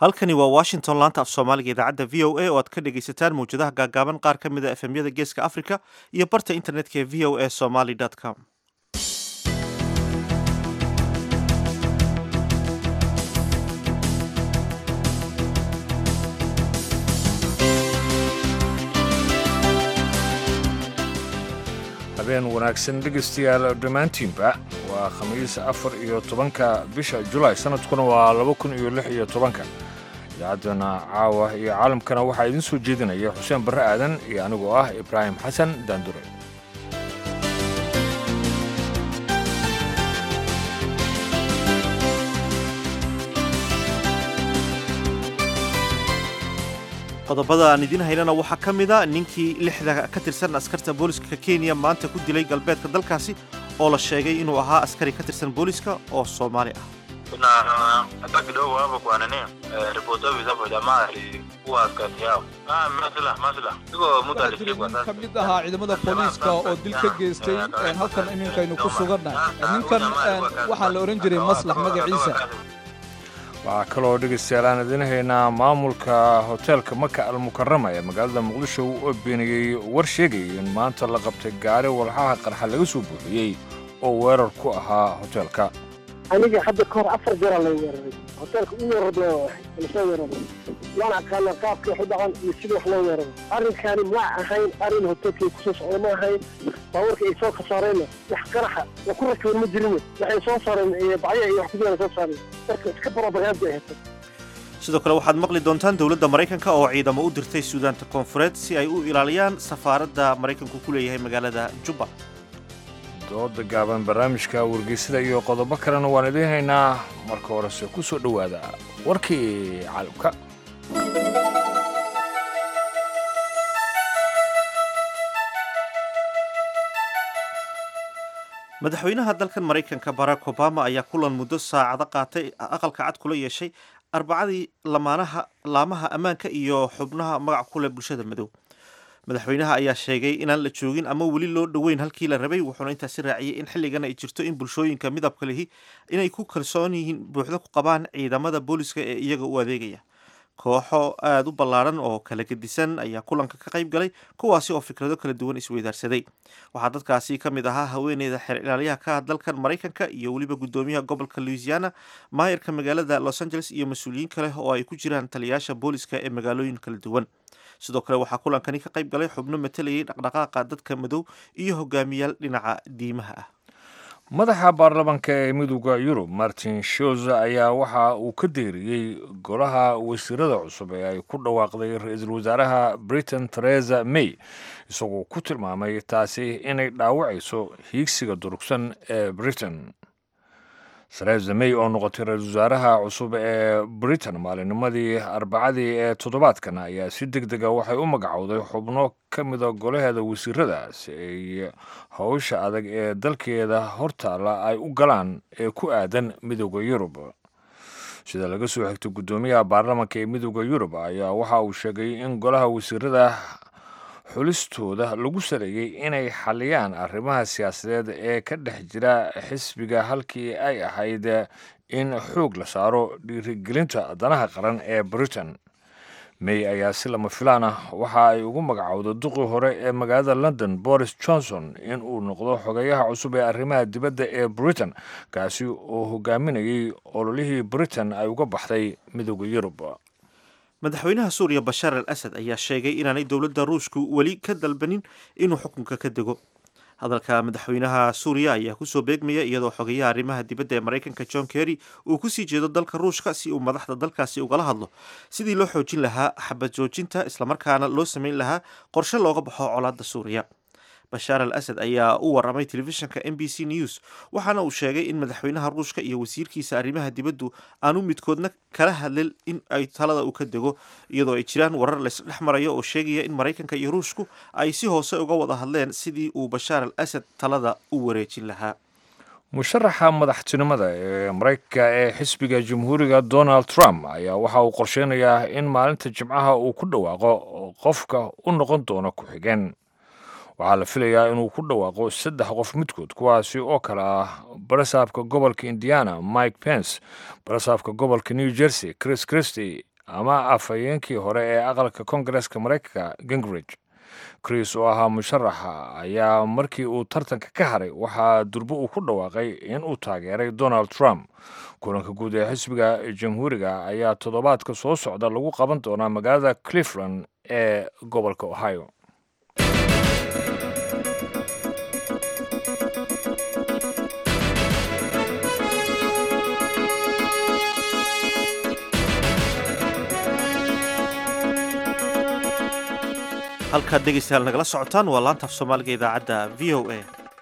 halkani waa washington laanta af soomaaliga idaacadda v o a oo aad ka dhegaysataan mawjadaha gaagaaban qaar ka mid a efemyada geeska africa iyo barta internetka ee v o a somaly com habeen wanaagsan dhegaystayaal dhammaantiinba waa khamiis afar iyo tobanka bisha julaay sanadkuna waa laba kun iyo lix iyo tobanka idaacaddana caawa iyo caalamkana waxaa idiin soo jeedinaya xuseen barre aadan iyo anigoo ah ibraahim xasan daandure qodobada aan idiin haynana waxaa ka mid a ninkii lixda ka tirsan askarta booliska kenya maanta ku dilay galbeedka dalkaasi oo la sheegay inuu ahaa askari ka tirsan booliska oo soomaali ah kuna hata kidogo hapo kwa nini eh, ripoti office hapo jamaa alikuwa askari yao ah masla masla iko mtu waxaa jira alishikwa nin ka sasa mid ahaa ciidamada booliiska oo dil ka geystay een, halkan iminkaynu ku sugannahay ninkan een, waxaa la odhan jiray maslax magaciisa waxaa kaloo dhegaystayaal aan idiin haynaa maamulka hoteelka maka almukarama ee magaalada muqdisho oo beeniyey war sheegayay in maanta la qabtay gaari walxaha qarxa laga soo buuxiyey oo weerar ku ahaa hoteelka aniga hadda ka hor afar jeeraa lay weeraray hoteelka u weerardo lasoo weeraray waan aqaana qaabka wax u dhaqan iyo sida wax loo weeraro arrinkaani ma ahayn arrin hoteelkay kusoo socda ma ahayn baabuurka ay soo kasaareenna wax qaraxa oo ku rakiban ma jirin waxay soo saareen iyo bacya iyo wax ku jiraan soo saareen marka iska barobagaad bay ahayd sidoo kale waxaad maqli doontaan dowladda maraykanka oo ciidamo u dirtay suudaanta koonfureed si ay u ilaaliyaan safaaradda maraykanku ku leeyahay magaalada juba dooda gaaban barnaamijka wargeysada iyo qodobo kalena waan idiin haynaa marka horese ku soo dhowaada warkii caalamka madaxweynaha dalkan maraykanka barack obama ayaa kulan muddo saacado qaatay aqalka cad kula yeeshay arbacadii lamaanaha laamaha ammaanka iyo xubnaha magac ku leh bulshada madow madaxweynaha ayaa sheegay inaan la joogin ama weli loo dhoweyn halkii la rabay wuxuuna intaasi raaciyey in xilligan ay jirto in bulshooyinka midabka lihi inay ku kalsoon yihiin buuxda ku qabaan ciidamada booliska ee iyaga u adeegaya kooxo aada u ballaaran oo kala gedisan ayaa kulanka ka qayb galay kuwaasi oo fikrado kala duwan isweydaarsaday waxaa dadkaasi ka mid ahaa haweeneyda xeer ilaaliyaha ka ah dalkan maraykanka iyo weliba guddoomiyaha gobolka louisiana maayarka magaalada los angeles iyo mas-uuliyiin kale oo ay ku jiraan taliyayaasha booliska ee magaalooyin kala duwan sidoo kale waxaa kulankani ka qayb galay xubno matalayay dhaqdhaqaaqa dadka madow iyo hogaamiyaal dhinaca diimaha ah madaxa baarlamaanka ee midooda yurub martin shoz ayaa waxa uu ka deeriyey golaha wasiirada cusub ee ay ku dhawaaqday ra-iisul wasaaraha britain theresa may isagoo ku tilmaamay taasi inay dhaawacayso hiigsiga durugsan ee britain theresa may oo noqotay ra-iisul wasaaraha cusub ee britain maalinimadii arbacadii ee toddobaadkan ayaa si deg dega waxay u magacowday xubno ka mida golaheeda wasiirada si ay howsha adag ee dalkeeda hortaalla ay u galaan ee ku aadan midooda yurub sida laga soo xigtay guddoomiyaha baarlamaanka ee midooda yurub ayaa waxa uu sheegay in golaha wasiirada xulistooda lagu saleeyey inay xaliyaan arrimaha siyaasadeed ee ka dhex jira xisbiga halkii ay ahayd in xoog la saaro dhiirigelinta danaha qaran ee britain may ayaa si lama filaan ah waxa ay ugu magacowday duqii hore ee magaalada london boris johnson in uu noqdo xogeyaha cusub ee arrimaha dibadda ee britain kaasi oo hogaaminayay ololihii britain ay uga baxday midooda yurub madaxweynaha suuriya bashaar al asad ayaa sheegay inaanay dowladda ruushku weli ka dalbanin inuu xukunka ka dego hadalka madaxweynaha suuriya ayaa kusoo beegmaya iyadoo xogeyaha arrimaha dibadda ee maraykanka john kerry uu kusii jeedo dalka ruushka si uu madaxda dalkaasi ugala hadlo sidii loo xoojin lahaa xabad joojinta islamarkaana loo sameyn lahaa qorshe looga baxo colaadda suuriya bashaar al asad ayaa u waramay telefishinka m b c news waxaana uu sheegay in madaxweynaha ruushka iyo wasiirkiisa arrimaha dibaddu aanu midkoodna kala hadlin in ay talada uu ka dego iyadoo ay jiraan warar laysdhex marayo oo sheegaya in maraykanka iyo ruushku ay si hoose uga wada hadleen sidii uu bashaar al asad talada u wareejin lahaa musharaxa madaxtinimada ee maraykanka ee xisbiga jamhuuriga donald trump ayaa waxa uu qorsheynayaa in maalinta jimcaha uu ku dhawaaqo qofka u noqon doono ku-xigeen waxaa la filayaa inuu ku dhawaaqo saddex qof midkood kuwaasi oo kale ah barasaabka gobolka indiana mike pence barasaabka gobolka new jersey chris christy ama afhayeenkii hore ee aqalka kongareska maraykanka gingrich chris oo ahaa musharaxa ayaa markii uu tartanka ka haray waxaa durbo uu ku dhawaaqay in uu taageeray donald trump kulanka guud ee xisbiga jamhuuriga ayaa toddobaadka soo socda lagu qaban doonaa magaalada clifland ee gobolka ohio halkaad dhegaystayaal nagala socotaan waa laanta af soomaaliga idaacadda v o a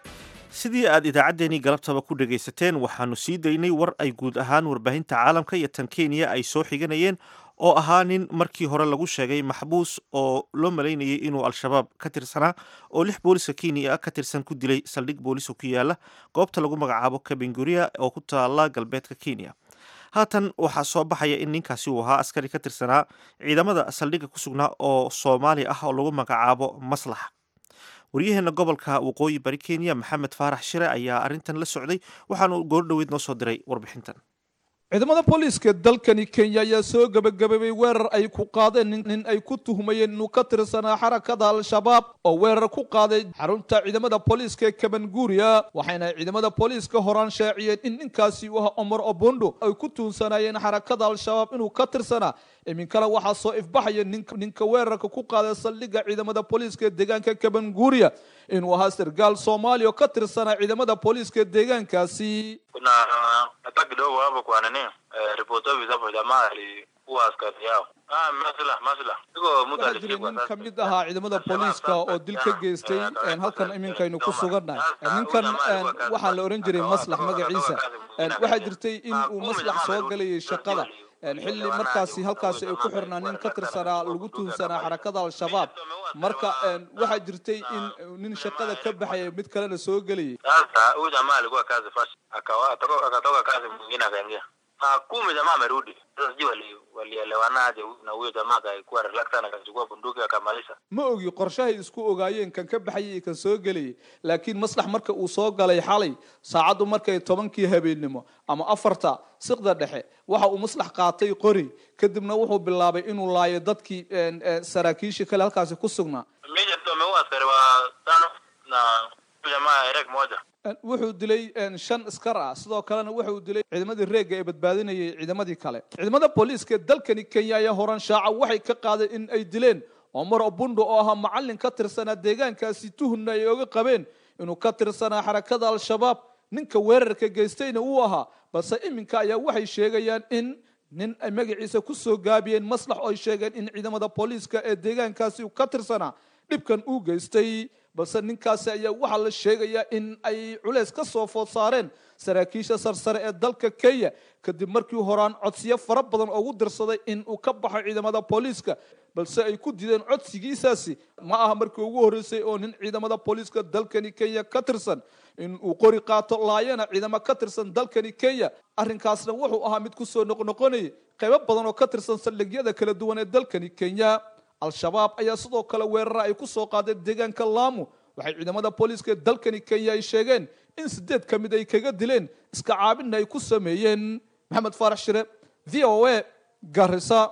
sidii aad idaacaddeenii galabtaba ku dhegaysateen waxaanu sii daynay war ay guud ahaan warbaahinta caalamka iyo tan kenya ay soo xiganayeen oo ahaa nin markii hore lagu sheegay maxbuus oo loo malaynayay inuu al-shabaab ka tirsanaa oo lix booliska kenya ka tirsan ku dilay saldhig booliska ku yaala goobta lagu magacaabo kabinguria oo ku taala galbeedka kenya haatan waxaa soo baxaya in ninkaasi uu ahaa askari ka tirsanaa ciidamada saldhigga ku sugnaa oo soomaali ah oo lagu magacaabo maslax waryaheena gobolka waqooyi bari kenya maxamed faarax shire ayaa arrintan la socday waxaanu goordhoweyd noo soo diray warbixintan ciidamada booliiska dalkani kenya ayaa soo gebagabeebay weerar ay ku qaadeen nin ay ku tuhmayeen inuu ka tirsanaa xarakada al-shabaab oo weerar ku qaaday xarunta ciidamada booliiska ee kabanguuriya waxayna ciidamada booliiska horaan shaaciyeen in ninkaasi uu ahaa omar obondo ay ku tuunsanaayeen xarakada al-shabaab inuu ka tirsanaa iminkana waxaa soo ifbaxaya ninka weerarka ku qaaday saldhigga ciidamada booliiska ee deegaanka kabanguuriya inuu ahaa sargaal soomaaliya oo ka tirsanaa ciidamada booliiska deegaankaasi kuna hata kidogo hapo kwa nini eh, ripoti office hapo jamaa alikuwa askari yao ah masla masla iko mtu waxaa jira alishikwa nin ka mid ahaa ciidamada booliiska oo dil ka geystay halkan iminkaynu ku sugannahay ninkan waxaa la ohan jiray maslax magaciisa waxaa jirtay in uu maslax soo galayay shaqada xilli markaasi halkaasi ay ku xirnaa nin ka tirsanaa lagu tuunsanaa xarakada al-shabaab marka waxaa jirtay in nin shaqada ka baxaya mid kalena soo gelayay sasa huyu jamaa alikuwa kazi first akawa atoka- akatoka kazi mwingine akaingia saa kumi jamaa amerudi sasa sijui wali- walielewanaje na huyo jamaa akaikuwa relax sana akachukua bunduki akamalisha ma ogi qorshahay isku ogaayeen kan ka baxayay iyo kan soo gelayay laakiin maslax marka uu soo galay xalay saacaddu markay tobankii habeennimo ama afarta siqda dhexe waxa uu maslax qaatay qori kadibna wuxuu bilaabay inuu laayo dadkii saraakiishii kale halkaasi ku sugnaa mija tu ameua askari wa tano na huyu jamaa erek moja wuxuu dilay shan iskar ah sidoo kalena wuxuu dilay ciidamadii reegga ee badbaadinayay ciidamadii kale ciidamada booliiska dalkani kenya ayaa horan shaaca waxay ka qaadeen in ay dileen omar obundo oo ahaa macallin ka tirsanaa deegaankaasi tuhunna ay oga qabeen inuu ka tirsanaa xarakada al-shabaab ninka weerarka geystayna uu ahaa balse iminka ayaa waxay sheegayaan in nin ay magaciisa ku soo gaabiyeen maslax oo ay sheegeen in ciidamada booliiska ee deegaankaasi uu ka tirsanaa dhibkan uu geystay balse ninkaasi ayaa waxaa la sheegayaa in ay culeys ka soo food saareen saraakiisha sarsare ee dalka kenya kadib markii horaan codsiyo fara badan ugu dirsaday in uu ka baxo ciidamada booliiska balse ay ku dideen codsigiisaasi ma aha markii ugu horreysay oo nin ciidamada booliiska dalkani kenya ka tirsan in uu qori qaato laayana ciidamo ka tirsan dalkani kenya arrinkaasna wuxuu ahaa mid kusoo noqnoqonayay qaybo badan oo ka tirsan saldhigyada kala duwan ee dalkani kenya al-shabaab ayaa sidoo kale weerara ay ku soo qaadeen deegaanka laamu waxay ciidamada booliiska dalkani kenya ay sheegeen in sideed ka mid ay kaga dileen iska caabinna ay ku sameeyeen maxamed faarax shire v o a garisa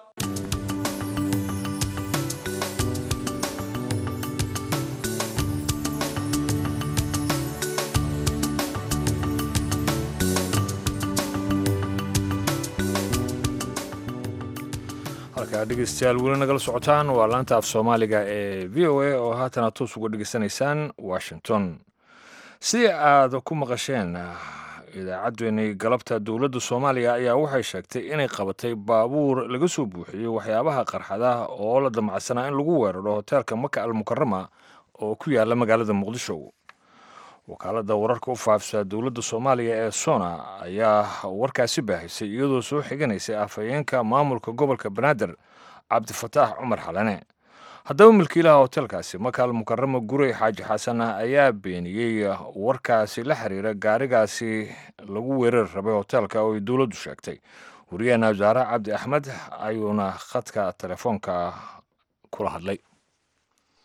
halkaa dhegeystayaal weli nagala socotaan waa laanta af soomaaliga ee v o a oo haatana toos uga dhegeysanaysaan washington sidii aad ku maqasheen idaacaddeenii galabta dowladda soomaaliya ayaa waxay sheegtay inay qabatay baabuur laga soo buuxiyey waxyaabaha qarxada oo la damacsanaa in lagu weeraro hoteelka maka almukarama oo ku yaala magaalada muqdisho wakaaladda wararka u faafisa dowladda soomaaliya ee sona ayaa warkaasi baahisay iyadoo soo xiganaysay afhayeenka maamulka gobolka banaadir cabdifataax cumar xalane haddaba milkiilaha hoteelkaasi makaal mukarama gurey xaaji xasan ayaa beeniyey warkaasi la xiriira gaarigaasi lagu weerari rabay hoteelka oo ay dowladdu sheegtay wariyaheena wasaare cabdi axmed ayuuna khadka telefoonka kula hadlay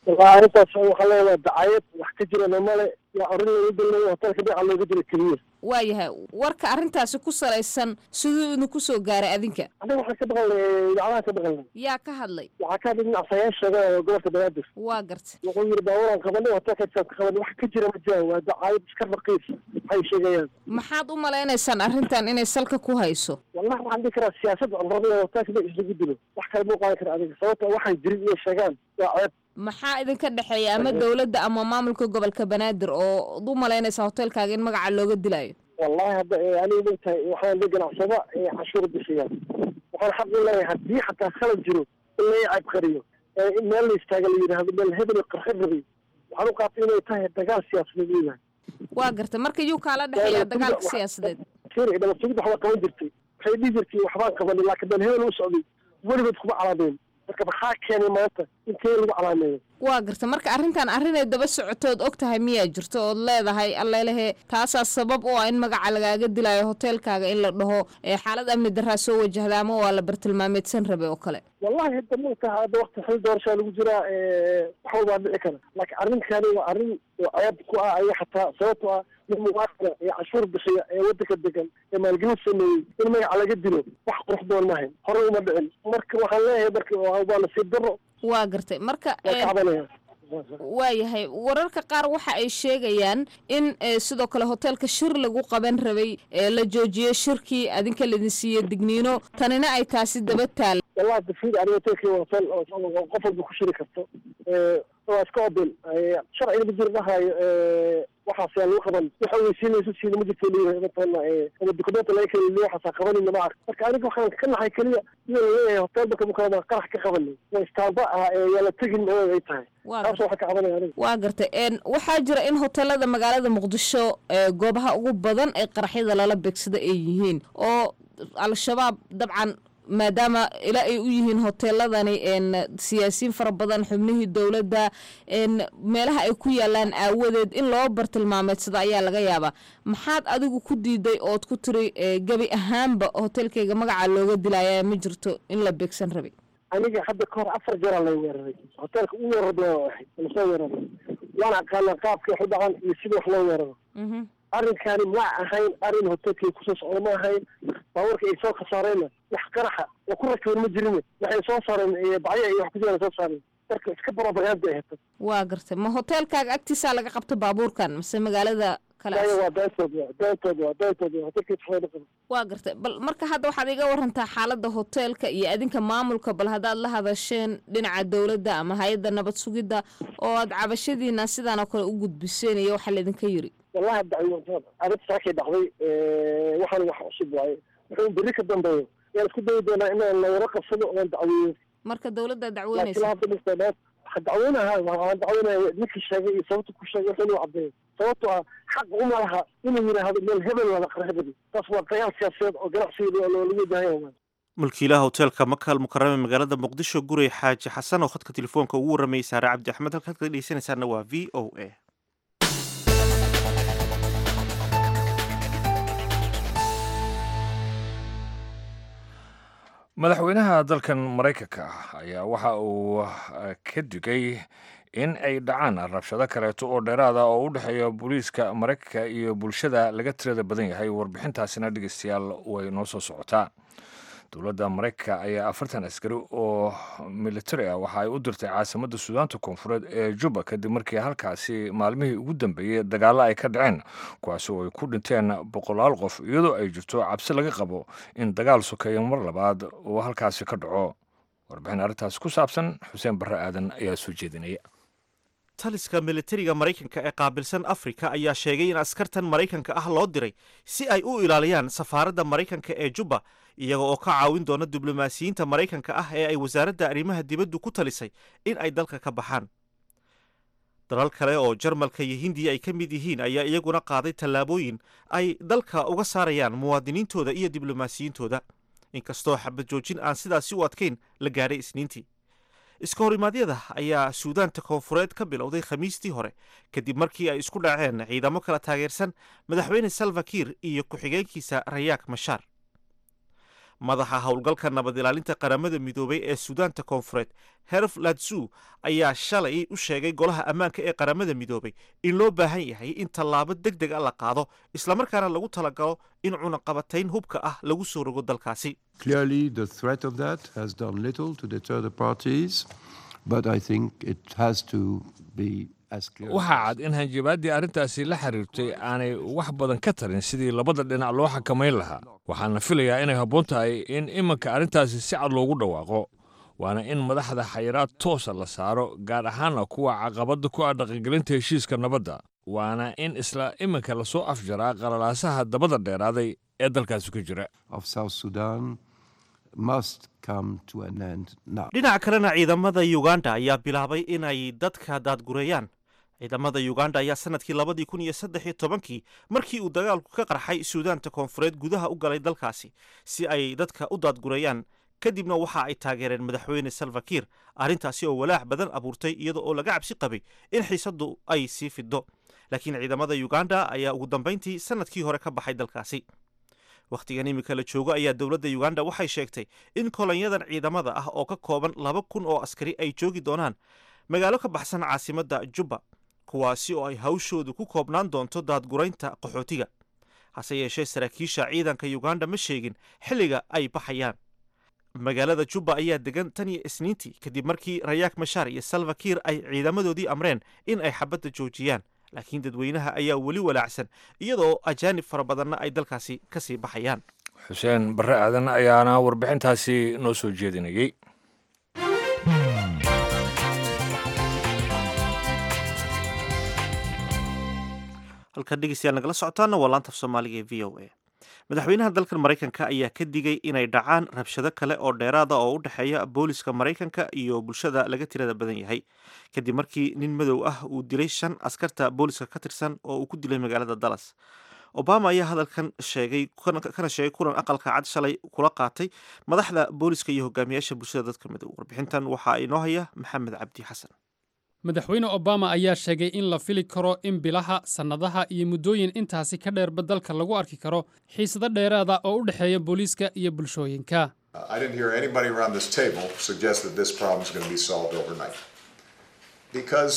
wallahi arrintaas waxaa leeyahay dacayad wax ka jirana male yaa orin looga dilay hotelka dhinaca looga dilay keliya waayahay warka arrintaasi ku salaysan siduu idinku soo gaaray adinka aniga waxaan ka maqalnay idaacadaha ka maqalnay yaa ka hadlay waxaa ka hadlay dhinac sayaasheega oo gobolka banaadir waa garta wuxuu yidhi baabuuraan qabanay hotelka isaan ka qabanay wax ka jira ma jiraan waa dacayad iska raqiis waxay sheegayaan maxaad u malaynaysaan arrintan inay salka ku hayso wallahi waxaan dhihi karaa siyaasad cumrada hotelka dhinac islagu dilo wax kale ma qaadan kara adiga sababta waxay jirin inay sheegaan waa ceeb maxaa idinka dhexeeya ama dowladda ama maamulka gobolka banaadir oo u malaynaysaa hotelkaaga in magaca looga dilayo wallahi hadda aniga mogtahay waxaan la ganacsada cashuur bixiya waxaan xaq u leeyahay haddii xataa khalad jiro in la cayb qariyo in meel la istaaga la yidhaahdo meel hebel qarxin rabiyo waxaan u qaatay inay tahay dagaal siyaasadeed leedahay waa garta marka yuu kaala dhexeeya dagaalka siyaasadeed keri dhamasugid waxbaa qaban jirtay waxay dhihi jirtay waxbaan qabanay laakiin meel hebel u socday weligood kuma calaameen marka maxaa keenay maanta intee lagu calaameeyo waa garta marka arrintan arrinay daba socotood og tahay miyaa jirto ood leedahay allelehe taasaa sabab u ah in magaca lagaaga dilayo hoteelkaaga in la dhaho xaalad amni daraa soo wajahda ama waa la bartilmaameedsan rabay oo kale wallahi hadda mogtaha hadda wakti xil doorashaa lagu jiraa wax walbaa dhici kara laakiin arrinkani waa arrin oo ceeb ku ah aya xataa sababto ah nin muwaafira ee cashuur bixiya ee waddanka degan ee maalgelin sameeyey in magaca laga dilo wax qurux doon mahayn hore uma dhicin marka waxaan leeyahay marka waa nasiib daro waa gartay marka waa kacbanaya waayahay wararka qaar waxa ay sheegayaan in sidoo kale hoteelka shir lagu qaban rabay la joojiyey shirkii adinka laidin siiye digniino tanina ay taasi daba taal wallahi dafid aniga hoteelkii waa hotel qof walba ku shiri karto waa iska oben sharciga ma jiro dhahayo waxaas yaa lagu qaban waxa weysiinayso siina ma jirto leeyahay matala ama dukumenta laga keli waxaasaa qabanayna ma ark marka aniga waxaan ka nahay keliya iyo laleeyahay hotel marka mukaama qarax ka qabanay waa istaamba ah yaa la tegin oo ay tahay taas waxaan ka cabanaya aniga waa gartay waxaa jira in hoteelada magaalada muqdisho goobaha ugu badan ee qaraxyada lala beegsada ay yihiin oo al-shabaab dabcan maadaama ilaa ay u yihiin hoteeladani siyaasiyiin fara badan xubnihii dowladda meelaha ay ku yaalaan aawadeed in loo bartilmaameedsado ayaa laga yaabaa maxaad adigu ku diiday ood ku tiri gebi ahaanba hoteelkayga magaca looga dilaya ma jirto in la beegsan rabay aniga hadda ka hor afar jeeraa lay weeraray hoteelka u weerarba ahay lasoo weeraray waan aqaana qaabka wax u dhacan iyo sida wax loo weeraro arrinkani ma ahayn arrin hoteelkii kusoo socda ma ahayn baabuurka ay soo khasaareenna wax qaraxa oo ku rakiban ma jirin waxay soo saareen bacya iyo wax ku jiraan soo saareen marka iska barobagaanda ay hata waa gartay ma hoteelkaaga agtiisaa laga qabta baabuurkan mase magaalada kale waa beentood waa beentood waa beentood waa hoteelkii saxda qaba waa gartay bal marka hadda waxaad iga warantaa xaaladda hoteelka iyo adinka maamulka bal haddaad la hadasheen dhinaca dowladda ama hay-adda nabad sugidda oo aad cabashadiina sidaan oo kale u gudbiseen iyo waxaa laydinka yiri wallahi dacwo arrinta saakay dhacday waxaan wax cusub waaye wuxuu berri ka dambeeyo yaan isku dayi doonaa inaan lawara qabsado oon dacweeyo marka dowladda laakiin dacweynaysa hadda dhista waxaan dacweynaha waxaan dacweynaya ninkii sheegay iyo sababta ku sheegay wuxuu inuu caddeeyo sababto ah xaq uma laha inuu yidhaahdo meel hebel wada qarxibadi taas waa dagaal siyaasadeed oo ganacsiga lagu wajahaya mulkiilaha hoteelka makaal mukarame magaalada muqdisho gurey xaaji xasan oo khadka telefoonka ugu waramayay saare cabdi axmed halkaad ka dhegeysanaysaana waa v o a madaxweynaha dalkan maraykanka ah ayaa waxa uu ka digay in ay dhacaan rabshado kaleeto oo dheeraada oo u dhexeeya booliiska maraykanka iyo bulshada laga tirada badan yahay warbixintaasina dhegeystayaal way noo soo socotaa dowladda maraykanka ayaa afartan askari oo militari ah waxa ay u dirtay caasimadda suudaanta koonfureed ee juba kadib markii halkaasi maalmihii ugu dambeeyey dagaallo ay ka dhaceen kuwaasi oo ay ku dhinteen boqolaal qof iyadoo ay jirto cabsi laga qabo in dagaal sokeeyo mar labaad uu halkaasi ka dhaco warbixin arrintaasi ku saabsan xuseen barre aadan ayaa soo jeedinaya taliska militariga maraykanka ee qaabilsan afrika ayaa sheegay in askartan maraykanka ah loo diray si ay u ilaaliyaan safaaradda maraykanka ee juba iyaga oo ka caawin doona diblomaasiyiinta maraykanka ah ee ay wasaaradda arrimaha dibaddu ku talisay in ay dalka ka baxaan dalal kale oo jarmalka iyo hindiya ay ka mid yihiin ayaa iyaguna qaaday tallaabooyin ay dalka uga saarayaan muwaadiniintooda iyo diblomaasiyiintooda inkastoo xabad joojin aan sidaasi u adkayn la gaadhay isniintii iska horimaadyada ayaa suudaanta koonfureed ka bilowday khamiistii hore kadib markii ay isku dhaceen ciidamo kala taageersan madaxweyne salva kiir iyo ku-xigeenkiisa rayaak mashaar madaxa howlgalka nabad ilaalinta qaramada midoobay ee suudaanta koonfureed herf latsu ayaa shalay u sheegay golaha ammaanka ee qaramada midoobay in loo baahan yahay in tallaabo deg deg a la qaado islamarkaana lagu talagalo in cunaqabatayn hubka ah lagu soo rogo dalkaasi Clearly, the threat of that has done little to deter the parties, but I think it has to be as clear. as waxaa cad in hanjabaaddii arrintaasi la xiriirtay aanay wax badan ka tarin sidii labada dhinac loo xakamayn lahaa waxaana filayaa inay habboon tahay in iminka arrintaasi si cad loogu dhawaaqo waana in madaxda xayiraad toosa la saaro gaar ahaanna kuwa caqabadda ku ah dhaqangelinta heshiiska nabadda waana in isla iminka lasoo afjaraa qalalaasaha dabada dheeraaday ee dalkaasi ka jira of South Sudan must come to an end now. dhinaca kalena ciidamada uganda ayaa bilaabay inay dadka daadgureeyaan ciidamada uganda ayaa sanadkii labadii kun iyo saddex iyo tobankii markii uu dagaalku ka qarxay suudaanta koonfureed gudaha u galay dalkaasi si ay dadka u daadgureeyaan kadibna waxa ay taageereen madaxweyne salvakir arrintaasi oo walaac badan abuurtay iyada oo laga cabsi qabay in xiisaddu ay sii fido laakiin ciidamada uganda ayaa ugu dambayntii sanadkii hore ka baxay dalkaasi wakhtigan iminka la joogo ayaa dowladda uganda waxay sheegtay in kolonyadan ciidamada ah oo ka kooban laba kun oo askari ay joogi doonaan magaalo ka baxsan caasimadda jubba kuwaasi oo ay hawshoodu ku koobnaan doonto daadguraynta qaxootiga hase yeeshee saraakiisha ciidanka uganda ma sheegin xilliga ay baxayaan magaalada jubba ayaa degan tan iyo isniintii kadib markii rayaak mashaar iyo salvakir ay ciidamadoodii amreen in ay xabadda joojiyaan laakiin dadweynaha ayaa weli walaacsan iyadoo ajaanib fara badanna ay dalkaasi ka sii baxayaan xuseen barre aadan ayaana warbixintaasi noo soo jeedinayey halkan dhegeystayaal nagala socotaana waa laanta af soomaaliga ee v o a madaxweynaha dalkan maraykanka ayaa ka digay inay dhacaan rabshado kale oo dheeraada oo u dhexeeya booliska maraykanka iyo bulshada laga tirada badan yahay kadib markii nin madow ah uu dilay shan askarta booliska ka tirsan oo uu ku dilay magaalada dallas obama ayaa hadalkan sheegay kana sheegay kulan aqalka cad shalay kula qaatay madaxda booliska iyo hogaamiyaasha bulshada dadka madow warbixintan waxaa inoo haya maxamed cabdi xasan madaxweyne obama ayaa sheegay in la fili karo in bilaha sannadaha iyo muddooyin intaasi ka dheerba dalka lagu arki karo xiisado dheeraada oo u dhexeeya booliiska iyo bulshooyinka I didn't hear anybody around this table suggest that this problem is going to be solved overnight. Because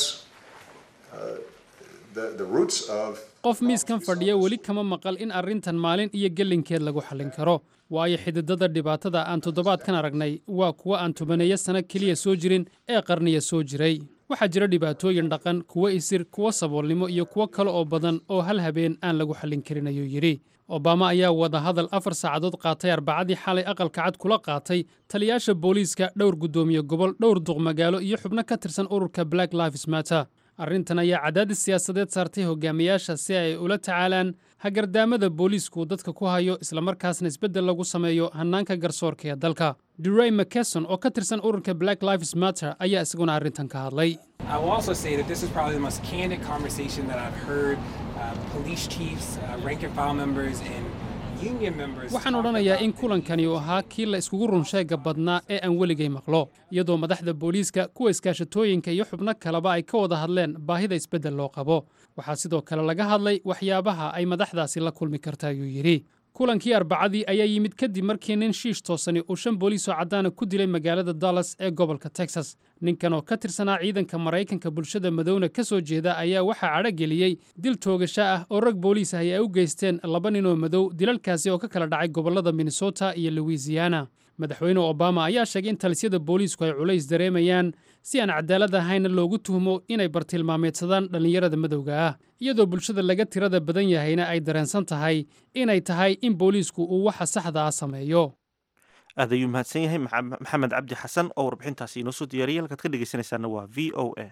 uh, the, the roots of qof miiskan fadhiya weli kama maqal in arrintan maalin iyo gelinkeed lagu xallin karo waayo xididada dhibaatada aan toddobaadkan aragnay waa kuwa aan tobaneeyo sano keliya soo jirin ee qarniya soo jiray waxaa jira dhibaatooyin dhaqan kuwo isir kuwo saboolnimo iyo kuwo kale oo badan oo hal habeen aan lagu xallin karin ayuu yidhi obama ayaa wadahadal afar saacadood qaatay arbacadii xalay aqalka cad kula qaatay taliyaasha booliiska dhowr guddoomiye gobol dhowr duqmagaalo iyo xubno ka tirsan ururka black lives matter arrintan ayaa cadaadis siyaasadeed saartay hogaamiyaasha si ay ula tacaalaan hagardaamada booliisku dadka ku hayo islamarkaasna isbeddel lagu sameeyo hannaanka garsoorka ee dalka duray mckeson oo ka tirsan ururka black lives matter ayaa isaguna arrintan ka hadlay I will also say that this is probably the most candid conversation that I've heard uh, police chiefs, uh, rank and file members, and union members. waxaan talk odhanayaa about in kulankani uu ahaa kii la iskugu runsheega badnaa ee aan weligay maqlo iyadoo madaxda booliiska kuwa iskaashatooyinka iyo xubno kaleba ay ka wada hadleen baahida isbeddel loo qabo waxaa sidoo kale laga hadlay waxyaabaha ay madaxdaasi la kulmi karta ayuu yidhi kulankii arbacadii ayaa yimid kadib markii nin shiish toosani uu shan booliis oo caddaana ku dilay magaalada dallas ee gobolka texas ninkan oo ka tirsanaa ciidanka maraykanka bulshada madowna ka soo jeeda ayaa waxaa cadhogeliyey dil toogasho ah oo rag booliis ahi ay u geysteen laba nin oo madow dilalkaasi oo ka kala dhacay gobollada minnesota iyo louisiana madaxweyne obama ayaa sheegay in talisyada booliisku ay culays dareemayaan si aan cadaalad ahayna loogu tuhmo inay bartilmaameedsadaan dhallinyarada madowga ah iyadoo bulshada laga tirada badan yahayna ay dareensan tahay inay tahay in booliisku uu waxa saxda ah sameeyo aad ayuu mahadsan yahay Maxa- maxamed cabdi xasan oo warbixintaasi inoo soo diyaariyay halkaad ka dhegeysanaysaana waa v o a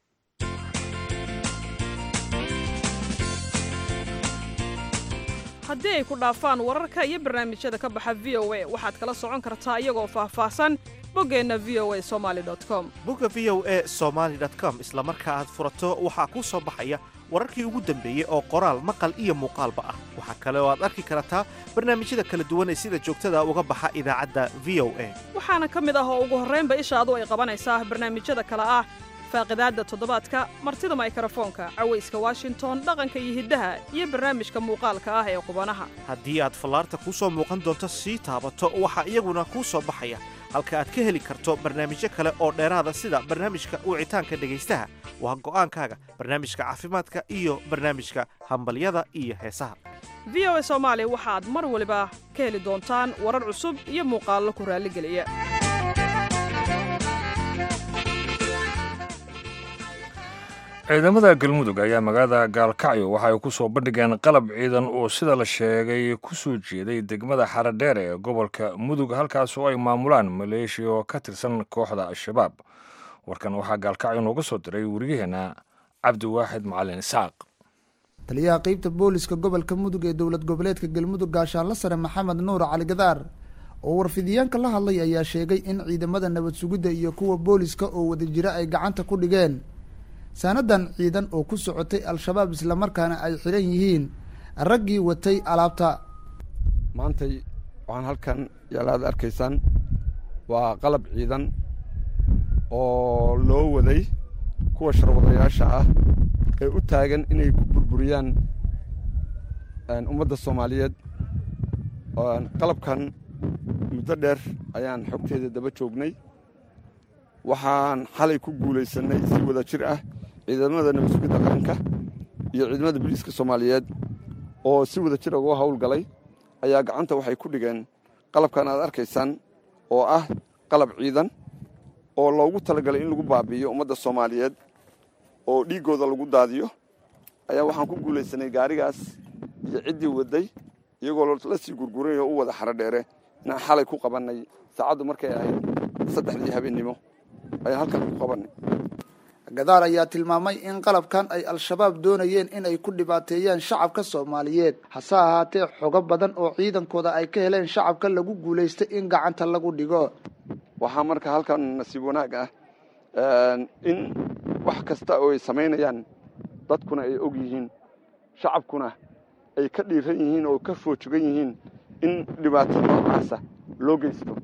haddii ay ku dhaafaan wararka iyo barnaamijyada ka baxa v o a waxaad kala socon kartaa iyagoo faahfaahsan boggeenna v o a somali com bugga v o a somaly com isla marka aad furato waxaa kuu soo baxaya wararkii ugu dambeeyey oo qoraal maqal iyo muuqaalba ah waxaa kale oo aad arki kartaa barnaamijyada kala duwan ee sida joogtada uga baxa idaacadda v o a waxaana ka mid ah oo ugu horraynba ishaadu ay qabanaysaa barnaamijyada kale ah faaqidaadda toddobaadka martida maykarafoonka cawayska washington dhaqanka iyo hiddaha iyo barnaamijka muuqaalka ah ee qubanaha haddii aad fallaarta kuu soo muuqan doonto sii taabato waxaa iyaguna kuu soo baxaya halka aad ka heli karto barnaamijyo kale oo dheeraada sida barnaamijka wicitaanka dhegaystaha waa go'aankaaga barnaamijka caafimaadka iyo barnaamijka hambalyada iyo heesaha v o a soomaali waxaad mar waliba ka heli doontaan warar cusub iyo muuqaallo ku raalligeliya ciidamada galmudug ayaa magaalada gaalkacyo waxa ay ku soo bandhigeen qalab ciidan oo sida la sheegay ku soo jeeday degmada xaradheer ee gobolka mudug halkaas oo ay maamulaan maleeshiya oo ka tirsan kooxda al-shabaab warkan waxaa gaalkacyo nooga soo diray wariyaheenna cabdiwaaxid macalin isaaq taliyaha qeybta booliska gobolka mudug ee dowlad goboleedka galmudug gaashaanla sare maxamed nuur cali gadaar oo warfidiyaanka la hadlay ayaa sheegay in ciidamada nabad sugidda iyo kuwa booliska oo wada jira ay gacanta ku dhigeen saanadan ciidan oo ku socotay al-shabaab islamarkaana ay xiran yihiin raggii watay alaabta maantay waxaan halkan yaalaad arkaysaan waa qalab ciidan oo loo waday kuwa sharwadayaasha ah ee u taagan inay ku burburiyaan ummadda soomaaliyeed qalabkan muddo dheer ayaan xogteeda daba joognay waxaan xalay ku guulaysanay si wada jir ah ciidamada nabad sugidda qaranka iyo ciidamada booliiska soomaaliyeed oo si wada jir uga howlgalay ayaa gacanta waxay ku dhigeen qalabkan aad arkaysaan oo ah qalab ciidan oo loogu talagalay in lagu baabi'iyo ummadda soomaaliyeed oo dhiiggooda lagu daadiyo ayaa waxaan ku guulaysanay gaarigaas iyo ciddii waday iyagoo la sii gurguray oo u wada xaro dheere inaan xalay ku qabannay saacaddu markay ahayd saddexdii habeennimo ayaan halkan ku qabannay gadaar ayaa tilmaamay in qalabkan ay al-shabaab doonayeen in ay ku dhibaateeyaan shacabka soomaaliyeed hase ahaatee xogo badan oo ciidankooda ay ka heleen shacabka lagu guulaystay in gacanta lagu dhigo waxaa marka halkan nasiib wanaag ah in wax kasta oo ay samaynayaan dadkuna ay og yihiin shacabkuna ay ka dhiiran yihiin oo ka foojogan yihiin in dhibaato noocaasa loo geysto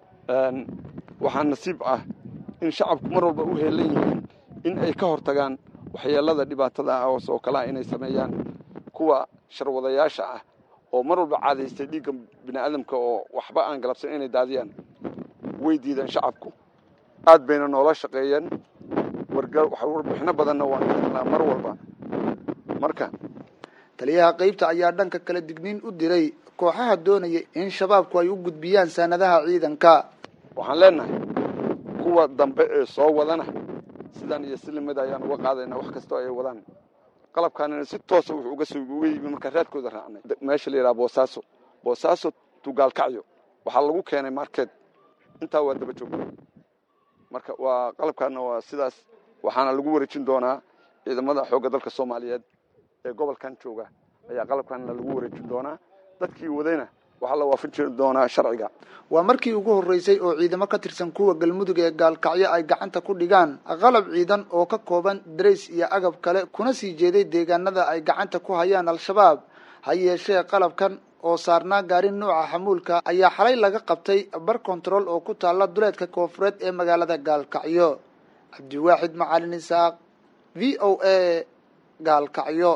waxaa nasiib ah in shacabku mar walba u heelan yihiin in ay ka hortagaan waxyeelada dhibaatada ah oo kalea inay sameeyaan kuwa sharwadayaasha ah oo mar walba caadaystay dhiigga bini'aadamka oo waxba aan galabsan inay daadiyaan way diideen shacabku aad bayna noola shaqeeyeen warbixino badanna waan helnaa mar walba marka taliyaha qeybta ayaa dhanka kala digniin u diray kooxaha doonaya in shabaabku ay u gudbiyaan saanadaha ciidanka waxaan leenahay kuwa dambe ee soo wadana sidaan iyo silimada ayaan uga qaadayna wax kastoo ay wadaan qalabkaanina si toosa wuxuu uga soo uga yimi markaa raadkooda raacnay meesha la yidhaha boosaaso boosaaso tugaalkacyo waxaa lagu keenay market intaa waa daba joogna marka waa qalabkaana waa sidaas waxaana lagu wareejin doonaa ciidamada xoogga dalka soomaaliyeed ee gobolkan jooga ayaa qalabkaana lagu wareejin doonaa dadkii wadayna waxaa la waafajin doonaa sharciga waa markii ugu horreysay oo ciidamo ka tirsan kuwa galmudug ee gaalkacyo ay gacanta ku dhigaan qalab ciidan oo ka kooban darays iyo agab kale kuna sii jeeday deegaanada ay gacanta ku hayaan al-shabaab ha yeeshee qalabkan oo saarnaa gaari nuuca xamuulka ayaa xalay laga qabtay bar kontarool oo ku taalla duleedka koofureed ee magaalada gaalkacyo cabdiwaaxid macalin isaaq v o a gaalkacyo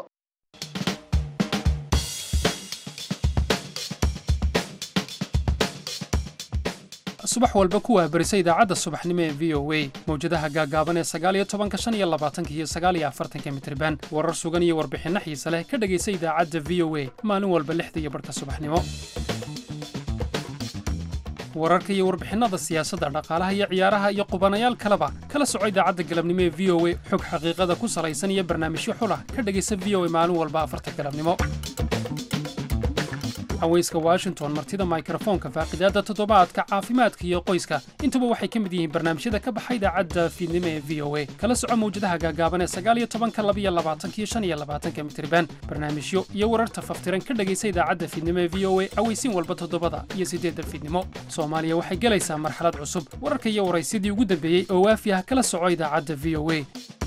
subax walba kuwaa berisa idaacadda subaxnimo ee v o a mawjadaha gaagaaban ee sagaaliyo tobanka shan iyo labaatanka iyo sagaaliyo afartanka mitriban warar sugan iyo warbixinno xiise leh ka dhegaysa idaacadda v o a maalin walba lixda iyo barhka subaxnimo wararka iyo warbixinnada siyaasadda dhaqaalaha iyo ciyaaraha iyo qubanayaal kaleba kala soco idaacadda galabnimo ee v o a xog xaqiiqada ku salaysan iyo barnaamijyo xulah ka dhegaysa v o a maalin walba afarta galabnimo haweyska washington martida mikrofoonka faaqidaadda toddobaadka caafimaadka iyo qoyska intuba waxay ka mid yihiin barnaamijyada ka baxa idaacadda fiidnimo ee v o a kala soco mawjadaha gaagaaban ee sagaaliyo tobanka labiyo labaatankiyo shan iyo labaatanka mitriban barnaamijyo iyo wararta faftiran ka dhegaysa idaacadda fiidnimo ee v o a aweysiin walba toddobada iyo siddeedda fiidnimo soomaaliya waxay gelaysaa marxalad cusub wararka iyo waraysyadii ugu dambeeyey oo waafi ah kala soco idaacadda v o a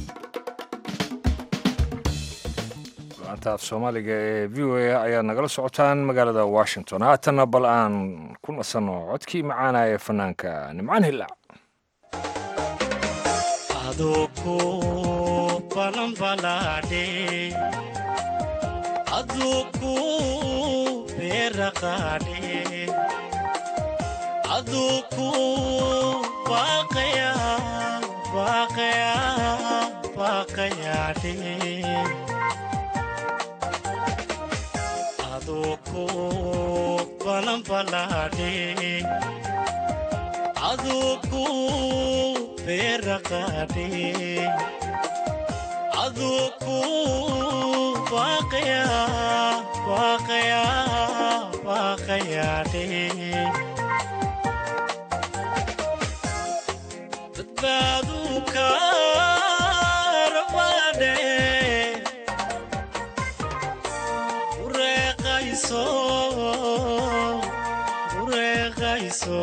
anta af soomaaliga ee v o a ayaad nagala socotaan magaalada washington haatanna bal aan ku nasanno codkii macaana ee fanaanka nimcaan hillaac aduku balanbalade aduku beraqade aduku baqaya baqaya baqayade aduku balanbalade aduku beraqade aduku baqaya baqaya baqayade badbaadu karabade ureeqayso ureeqayso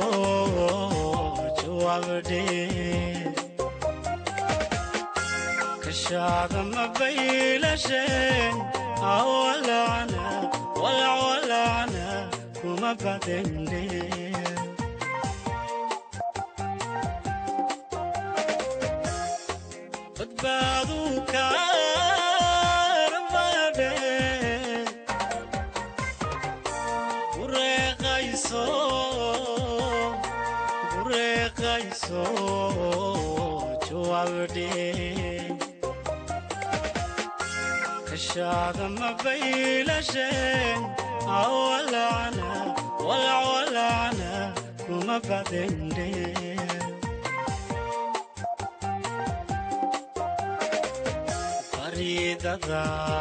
jawaabde kashaada mabaylashen awalacna walacwalacna kuma badende badbaadu karabade ureeqayso ureeqayso jawaabde kashaada mabaylashen awalacna walacwalacna kuma badende faridada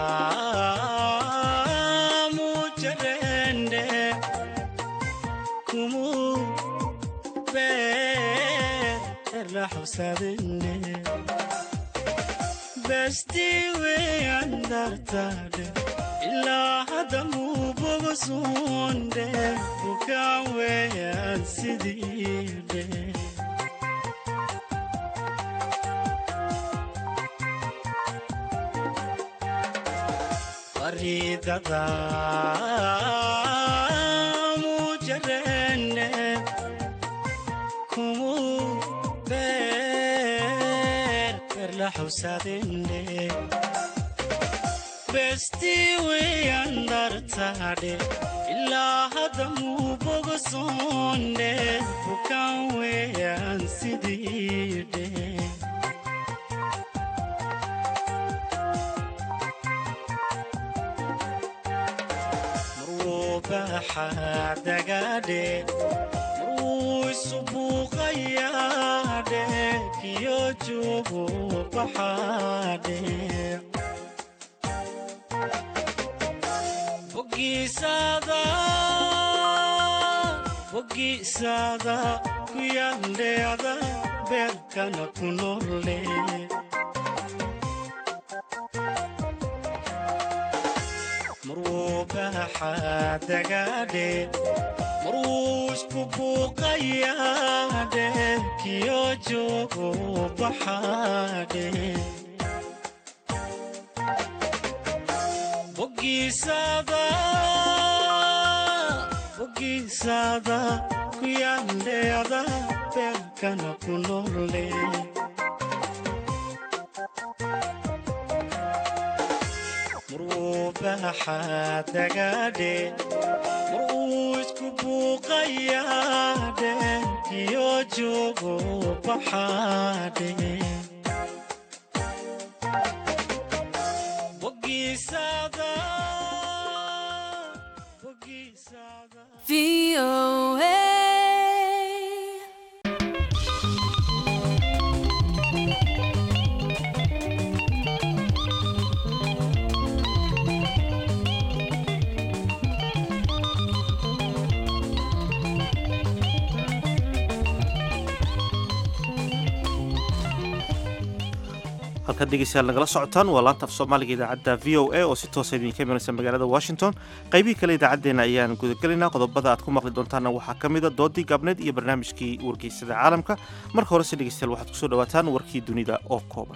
mujarende kumu beerla xusadinde bestiwe andartade ilaa hadda mubogosunde bukaan weeyaan sidiide faridada mujarende kumu beer berla xusadinde besti weyan dartade ilaa hadda mubogosunde bukaan weeyaan sidiide baxadagadhe marwuu isubuuqayaadhe kiyo joogo baxaadhe bogiisada bogiisada kuyandheada beerkana ku nolle marwuu baxadagadhe marwuu isku buuqayaadhe kiyo joogo baxaadhe bogiisada bogiisada kuyandheada beerkana ku nolle marwuu baxadagadhe marwuu isku buuqayaadhe kiyo joogo baxaadhe bogiisada halkaad dhegeystayaal nagala socotaan waa laanta af soomaaliga idaacadda v o a oo si toosa idinka imanaysa magaalada washington qaybihii kale idaacaddeenna ayaan gudagelaynaa qodobada aad ku maqli doontaanna waxaa ka mida doodii gaabneed iyo barnaamijkii wargeysada caalamka marka horese dhegeystayaal waxaad kusoo dhawaataan warkii dunida oo kooban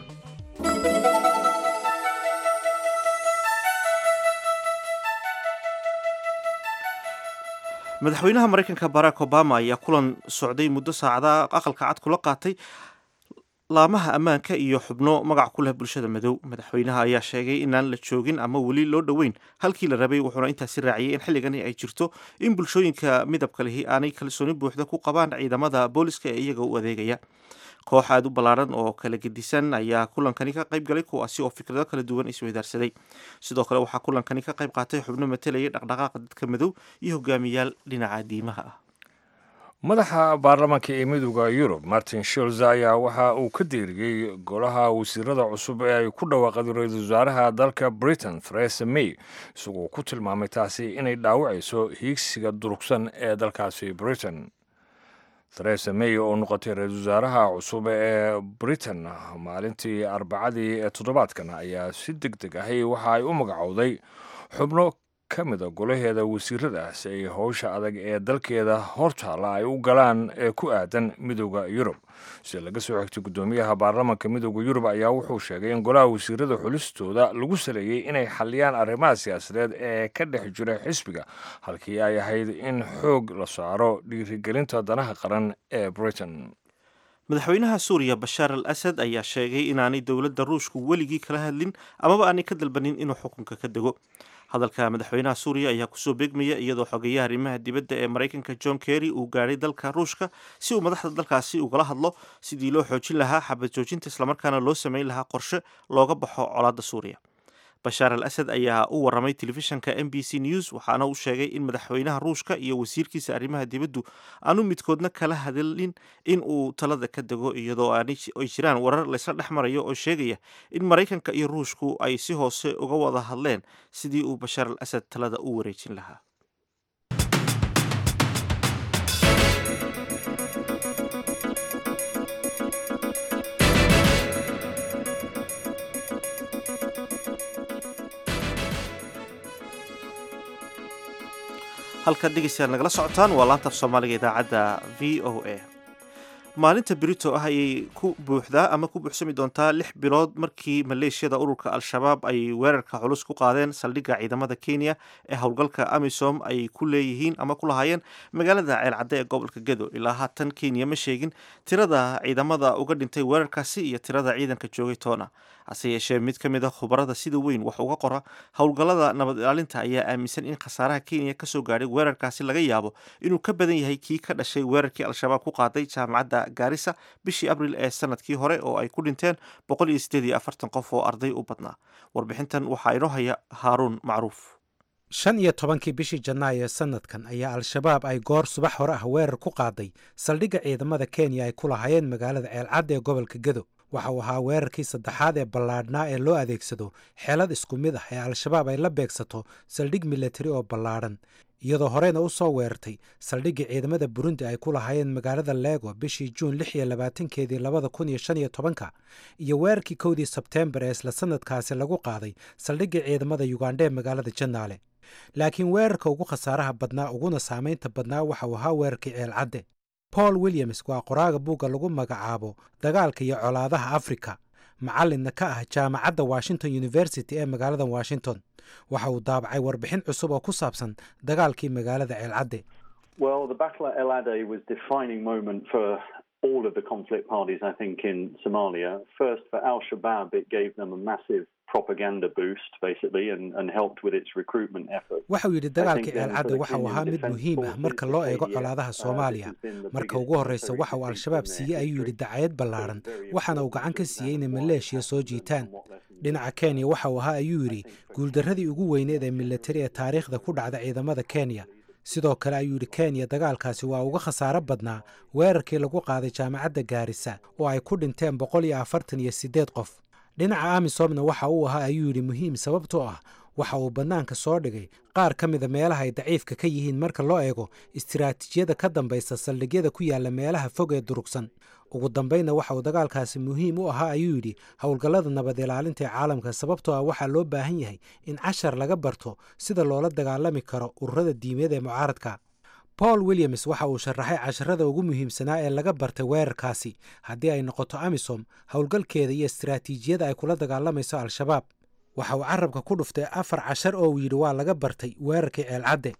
madaxweynaha maraykanka barack obama ayaa kulan socday muddo saacada aqalka cad kula qaatay laamaha ammaanka iyo xubno magac ku leh bulshada madow madaxweynaha ayaa sheegay inaan la joogin ama weli loo dhoweyn halkii la rabay wuxuuna intaasi raaciyey in xilligani ay jirto in bulshooyinka midabka lihi aanay kalsooni buuxda ku qabaan ciidamada booliska ee iyaga u adeegaya koox aada u ballaaran oo kala gedisan ayaa kulankani ka qayb galay kuwaasi oo fikrado kala duwan isweydaarsaday sidoo kale waxaa kulankani ka qayb qaatay xubno matalayay dhaqdhaqaaqa dadka madow iyo hogaamiyaal dhinaca diimaha ah madaxa baarlamaanka ee midooda yurub martin sholz ayaa waxa uu ka deeriyey golaha wasiirada cusub ee ay ku dhawaaqday ra-iisul wasaaraha dalka britain theresa may isagoo ku tilmaamay taasi inay dhaawacayso hiigsiga durugsan ee dalkaasi britain theresa may oo noqotay ra-iisul wasaaraha cusub ee britain maalintii arbacadii ee toddobaadkan ayaa si deg deg ahi waxa ay u magacowday xubno ka mida golaheeda wasiirada si ay howsha adag ee dalkeeda hortaala ay u galaan ee ku aadan midooda yurub sida laga soo xigtay guddoomiyaha baarlamaanka midooda yurub ayaa wuxuu sheegay in golaha wasiirada xulistooda lagu saleeyey inay xaliyaan arrimaha siyaasadeed ee ka dhex jira xisbiga halkii ay ahayd in xoog la saaro dhiirigelinta danaha qaran ee britain madaxweynaha suuriya bashaar al asad ayaa sheegay inaanay dowladda ruushku weligii kala hadlin amaba aanay ka dalbanin inuu xukunka ka dego hadalka madaxweynaha suuriya ayaa kusoo beegmaya iyadoo xogeyaha arrimaha dibadda ee maraykanka john kerry uu gaadhay dalka ruushka si uu madaxda dalkaasi ugala hadlo sidii loo xoojin lahaa xabad joojinta islamarkaana loo sameyn lahaa qorshe looga baxo colaadda suuriya bashaar al asad ayaa u waramay telefishanka m b c news waxaana uu sheegay in madaxweynaha ruushka iyo wasiirkiisa arrimaha dibaddu aanu midkoodna kala hadalin in uu talada ka dego iyadoo ay jiraan warar laysla dhex marayo oo sheegaya in maraykanka iyo ruushku ay si hoose uga wada hadleen sidii uu bashaar al asad talada u wareejin lahaa halkaad dhegeystayaal nagala socotaan waa laanta af soomaaliga idaacadda v o a maalinta brito ah ayay ku buuxdaa ama ku buuxsami doontaa lix bilood markii maleeshiyada ururka al-shabaab ay weerarka culus ku qaadeen saldhigga ciidamada kenya ee howlgalka amisom ay ku leeyihiin ama ku lahaayeen magaalada ceelcadde ee gobolka gedo ilaa haatan kenya ma sheegin tirada ciidamada uga dhintay weerarkaasi iyo tirada ciidanka joogay toona hase yeeshee mid ka mid a khubarada sida weyn wax uga qora howlgallada nabad ilaalinta ayaa aaminsan in khasaaraha kenya kasoo gaadhay weerarkaasi laga yaabo inuu ka badan yahay kii ka dhashay weerarkii al-shabaab ku qaaday jaamacadda gaarisa bishii abril ee sanadkii hore oo ay ku dhinteen boqol iyo siddeed iyo afartan qof oo arday u badnaa warbixintan waxaa inoo haya haaruun macruuf shan iyo tobankii bishii janaayo ee sanadkan ayaa al-shabaab ay goor subax hore ah weerar ku qaaday saldhigga ciidamada kenya ay ku lahaayeen magaalada ceelcadda ee gobolka gedo waxa uu ahaa weerarkii saddexaad ee ballaadhnaa ee loo adeegsado xeelad isku mid ah ee al-shabaab ay la beegsato saldhig milatari oo ballaadhan iyadoo horeyna u soo weerartay saldhiggii ciidamada burundi ay ku lahaayeen magaalada leego bishii juun lix iyo labaatankeedii labada kun iyo shan iyo tobanka iyo weerarkii kowdii sebteembar ee isla sanadkaasi lagu qaaday saldhiggii ciidamada yugandha ee magaalada janaale laakiin weerarka ugu khasaaraha badnaa uguna saamaynta badnaa waxa uu ahaa weerarkii ceelcadde paul williams waa qoraaga buugga lagu magacaabo dagaalka iyo colaadaha afrika macallinna ka ah jaamacadda washington university ee magaalada washington waxa uu daabacay warbixin cusub oo ku saabsan dagaalkii magaalada ceelcadde all of the conflict parties, I think, in Somalia. First, for Al Shabaab, it gave them a massive propaganda boost, basically, and, and helped with its recruitment effort. waxa uu yidhi dagaalkii ceelcadde waxa uu ahaa mid muhiim ah marka loo eego colaadaha soomaaliya marka ugu horreysa waxa uu al-shabaab siiyey ayuu yidhi dacayad ballaadhan waxaana uu gacan ka siiyey inay maleeshiya soo jiitaan dhinaca kenya waxa uu ahaa ayuu yidhi guuldarradii ugu weyneed ee milatari ee taariikhda ku dhacda ciidamada kenya sidoo kale ayuu yidhi kenya dagaalkaasi waa uga khasaaro badnaa weerarkii lagu qaaday jaamacadda gaarisa oo ay ku dhinteen boqol iyo afartan iyo siddeed qof dhinaca amisomna waxa uu ahaa ayuu yidhi muhiim sababtoo ah waxa uu bannaanka soo dhigay qaar ka mida meelaha ay daciifka ka yihiin marka loo eego istiraatiijiyada ka dambaysa saldhigyada ku yaalla meelaha fog ee durugsan ugu dambaynna waxa uu dagaalkaasi muhiim u ahaa ayuu yidhi howlgallada nabad ilaalinta ee caalamka sababtoo ah waxaa loo baahan yahay in cashar laga barto sida loola dagaalami karo ururada diimeed ee mucaaradka paul williams waxa uu sharaxay casharada ugu muhiimsanaa ee laga bartay weerarkaasi haddii ay noqoto amisom howlgalkeeda iyo istiraatiijiyada ay kula dagaalamayso al-shabaab waxa uu carabka ku dhuftay afar cashar oo uu yidhi waa laga bartay weerarkii ceelcadde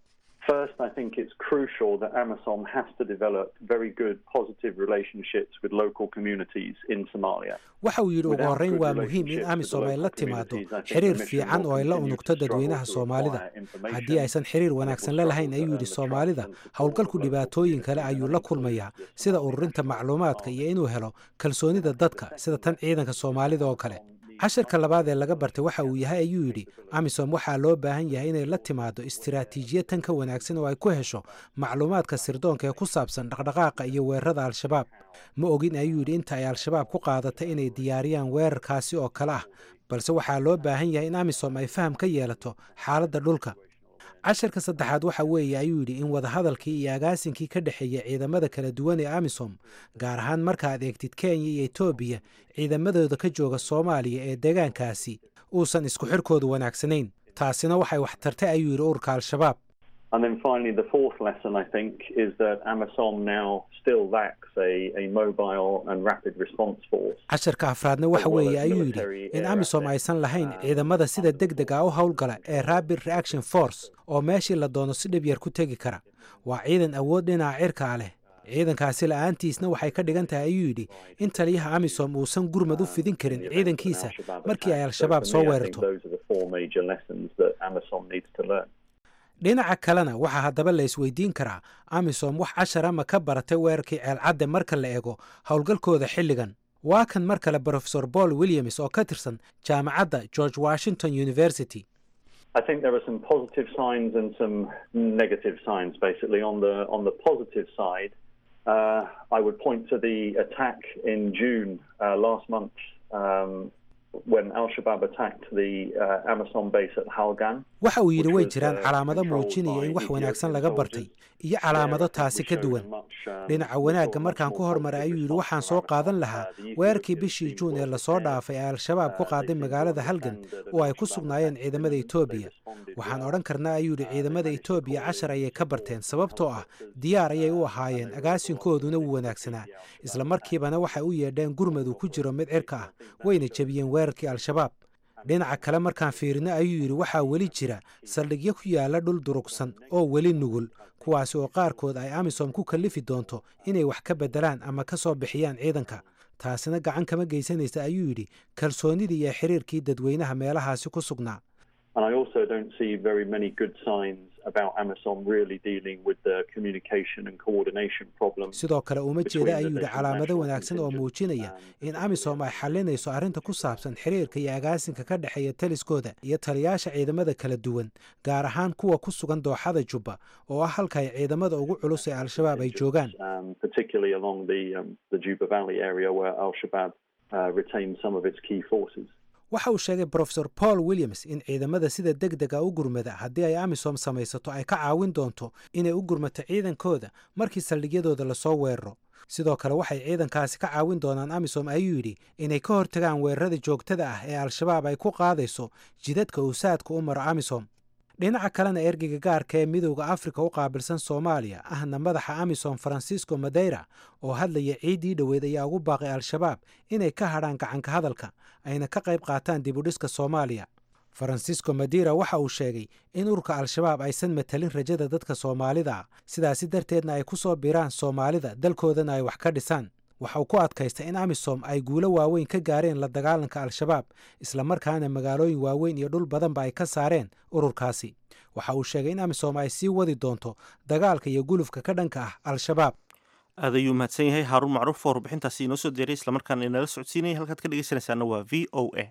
First, I think it's crucial that AMISOM has to develop very good, positive relationships with local communities in Somalia. waxa uu yidhi ugu horrayn waa muhiim in amisom ay la timaado xiriir fiican oo ay la unugto dadweynaha soomaalida haddii aysan xiriir wanaagsan la lahayn ayuu yidhi soomaalida howlgalku dhibaatooyin kale ayuu la kulmayaa sida ururinta macluumaadka iyo inuu helo kalsoonida dadka sida tan ciidanka soomaalida oo kale casharka labaad ee laga bartay waxa uu yahay ayuu yidhi amisom waxaa loo baahan yahay inay la timaado istiraatiijiyad tan ka wanaagsan oo ay ku hesho macluumaadka sirdoonka ee ku saabsan dhaqdhaqaaqa iyo weerarada al-shabaab ma ogin ayuu yidhi inta ay al-shabaab ku qaadatay inay diyaariyaan weerarkaasi oo kale ah balse waxaa loo baahan yahay in amisom ay faham ka yeelato xaaladda dhulka casharka saddexaad waxa weeye ayuu yidhi in wadahadalkii iyo agaasinkii ka dhexeeya ciidamada kala duwan ee amisom gaar ahaan markaad eegtid kenya iyo etoobiya ciidamadooda ka jooga soomaaliya ee deegaankaasi uusan isku xirkoodu wanaagsanayn taasina waxay wax tartay ayuu yidhi ururka al-shabaab And then finally, the fourth lesson, I think, is that AMISOM now still lacks a, a mobile and rapid response force. casharka afraadna waxa weeye ayuu yidhi in amisom aysan lahayn ciidamada sida deg deg a u howlgala ee rapid reaction force oo meeshii la doono si dhib yar ku tegi kara waa ciidan awood dhinaca cirkaa leh ciidankaasi la'aantiisna waxay ka dhigan tahay ayuu yidhi in taliyaha amisom uusan gurmad u fidin karin ciidankiisa markii ay al-shabaab soo weerarto Those are the four major lessons that AMISOM needs to learn. dhinaca kalena waxaa haddaba la isweydiin karaa amisom wax cashara ma ka baratay weerarkii ceelcadde marka la eego howlgalkooda xilligan waa kan mar kale brofesor paul williams oo ka tirsan jaamacadda george washington university I think there are some positive signs and some negative signs. Basically, on the on the positive side, uh, I would point to the attack in June uh, last month um, when Al Shabaab attacked the uh, Amazon base at Halgan. waxa uu yidhi way jiraan calaamado muujinaya in wax wanaagsan laga bartay iyo calaamado taasi ka duwan dhinaca wanaagga markaan ku hormaray ayuu yidhi waxaan soo qaadan lahaa weerarkii bishii juun ee lasoo dhaafay ee al-shabaab ku qaaday magaalada halgan oo ay ku sugnaayeen ciidamada etoobiya waxaan odhan karnaa ayuu yidhi ciidamada etoobiya cashar ayay ka barteen sababtoo ah diyaar ayay u ahaayeen agaasinkooduna wuu wanaagsanaa isla markiibana waxay u yeedheen gurmad uu ku jiro mid cirka ah wayna jebiyeen weerarkii al-shabaab dhinaca kale markaan fiirino ayuu yidhi waxaa weli jira saldhigyo ku yaala dhul durugsan oo weli nugul kuwaasi oo qaarkood ay amisom ku kallifi doonto inay wax ka beddelaan ama ka soo bixiyaan ciidanka taasina gacan kama geysanaysa ayuu yidhi kalsoonidii iyo xiriirkii dadweynaha meelahaasi ku sugnaa And I also don't see very many good signs about Amazon really dealing with the communication and coordination problems. sidoo kale uma jeeda ayuu yidhi calaamado wanaagsan oo muujinaya in amisom ay xalinayso arrinta ku saabsan xiriirka iyo agaasinka ka dhexeeya taliskooda iyo taliyaasha ciidamada kala duwan gaar ahaan kuwa ku sugan dooxada jubba oo ah halka ay ciidamada ugu culus ee al-shabaab ay joogaan um, particularly along the um, the Juba Valley area where Al Shabaab uh, retained some of its key forces. waxa uu sheegay brofesor paul williams in ciidamada sida deg dega u gurmada haddii ay amisom samaysato ay ka caawin doonto inay u gurmato ciidankooda markii saldhigyadooda lasoo weeraro sidoo kale waxay ciidankaasi ka caawin doonaan amisom ayuu yidhi inay ka hortagaan weerarada joogtada ah ee al-shabaab ay ku qaadayso jidadka uu saadka u maro amisom dhinaca kalena ergeyga gaarka ee midowda afrika u qaabilsan soomaaliya ahna madaxa amisom francisco madeira oo hadlaya ciiddii dhoweed ayaa ugu baaqay al-shabaab inay ka hadhaan gacanka hadalka ayna ka qayb qaataan dibudhiska soomaaliya francisco madeira waxa uu sheegay in ururka al-shabaab aysan matalin rajada dadka soomaalida ah sidaasi darteedna ay ku soo biraan soomaalida dalkoodana ay wax ka dhisaan waxa uu ku adkaystay in amisom ay guulo waaweyn ka gaareen la dagaalanka al-shabaab islamarkaana magaalooyin waaweyn iyo dhul badanba ay ka saareen ururkaasi waxa uu sheegay in amisom ay sii wadi doonto dagaalka iyo gulufka ka dhanka ah al-shabaab aad ayuu mahadsan yahay haaruun macruuf oo warbixintaasi inoo soo diyaray islamarkaana inala socodsiinaya halkaad ka dhegeysanaysaana waa v o a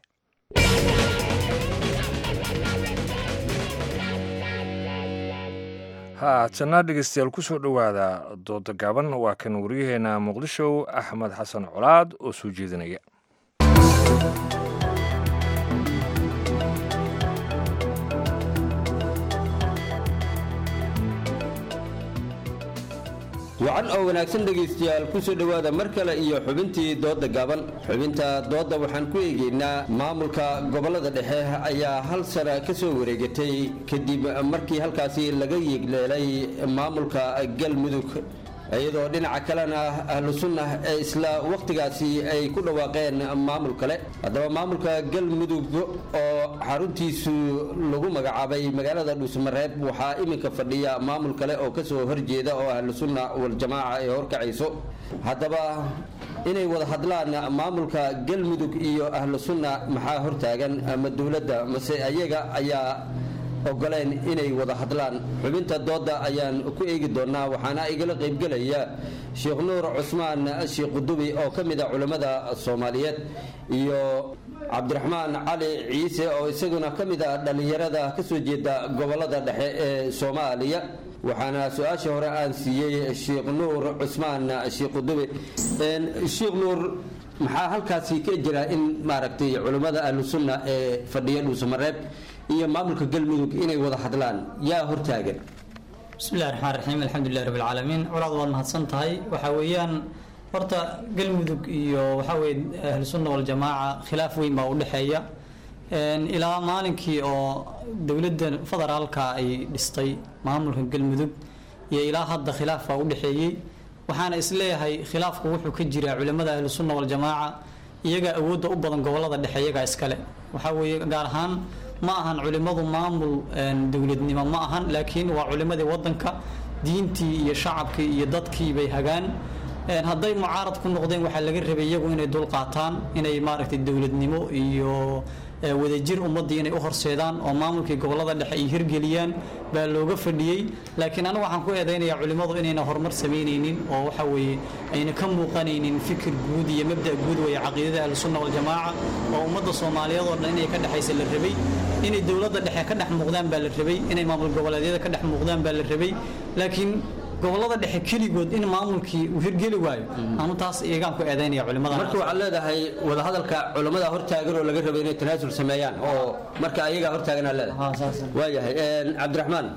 haatana dhegeystayaal ku soo dhowaada dooda gaaban waa kan waryaheena muqdisho axmed xasan colaad oo soo jeedinaya wacan oo wanaagsan dhegaystayaal ku soo dhowaada mar kale iyo xubintii doodda gaaban xubinta doodda waxaan ku eegaynaa maamulka gobollada dhexe ayaa hal sana ka soo wareegatay kadib markii halkaasi laga yeegleelay maamulka galmudug iyadoo dhinaca kalena ahlu sunna ee isla wakhtigaasi ay ku dhawaaqeen maamul kale haddaba maamulka galmudug oo xaruntiisu lagu magacaabay magaalada dhuusamareeb waxaa iminka fadhiya maamul kale oo kasoo horjeeda oo ahlu sunna waljamaaca ay horkacayso haddaba inay wada hadlaan maamulka galmudug iyo ahlu sunna maxaa hortaagan ama dowladda mase ayaga ayaa ogoleen inay wada hadlaan xubinta dooda ayaan ku eegi doonaa waxaana igala qaybgelaya sheekh nuur cusmaan sheekh qudubi oo ka mid a culammada soomaaliyeed iyo cabdiraxmaan cali ciise oo isaguna ka mid a dhallinyarada kasoo jeeda gobolada dhexe ee soomaaliya waxaana su-aasha hore aan siiyey sheekh nuur cusmaan sheekh qudubi sheekh nuur maxaa halkaasi ka jira in maaragtay culammada ahlu sunna ee fadhiya dhuusamareeb iyo maamulka galmudug inay wada hadlaan yaa hortaagan bismillahi raxmaan raxiim alxamdulilah rabbi alcaalamiin colaad waad mahadsan tahay waxaa weeyaan horta galmudug iyo waxaa weye ahlusunna waljamaaca khilaaf weyn baa u dhexeeya ilaa maalinkii oo dowladda federaalka ay dhistay maamulka galmudug iyo ilaa hadda khilaaf baa u dhexeeyey waxaana isleeyahay khilaafku wuxuu ka jiraa culimmada ahlusunna waljamaaca iyagaa awoodda u badan gobolada dhexe iyagaa iskale waxaa weeye gaar ahaan ma ahan culimmadu maamul dowladnimo ma ahan laakiin waa culimmadii wadanka diintii iyo shacabkii iyo dadkii bay hagaan hadday mucaarad ku noqdeen waxaa laga rabay iyagu inay dul qaataan inay maaragtay dowladnimo iyo wadajir ummaddii inay u horseedaan oo maamulkii gobolada dhexe ay hirgeliyaan baa looga fadhiyey laakiin anigu waxaan ku eedaynayaa culimmadu inayna horumar samaynaynin oo waxa weeye ayna ka muuqanaynin fikir guud iyo mabda guud weeye caqiidada ahlusunna waljamaaca oo ummadda soomaaliyeed oo dhan inay ka dhexaysa la rabay inay dowladda dhexe ka dhex muuqdaan baa la rabay inay maamul goboleedyada ka dhex muuqdaan baa la rabay laakiin gobolada dhexe keligood in maamulkii uu hirgeli waayo anu taas iyagaan ku eedaynaya culimada marka waxaad leedahay wadahadalka culamada hortaagan oo laga rabo inay tanaasul sameeyaan oo marka ayagaa hortaagan aad leedahay waayahay cabdiraxmaan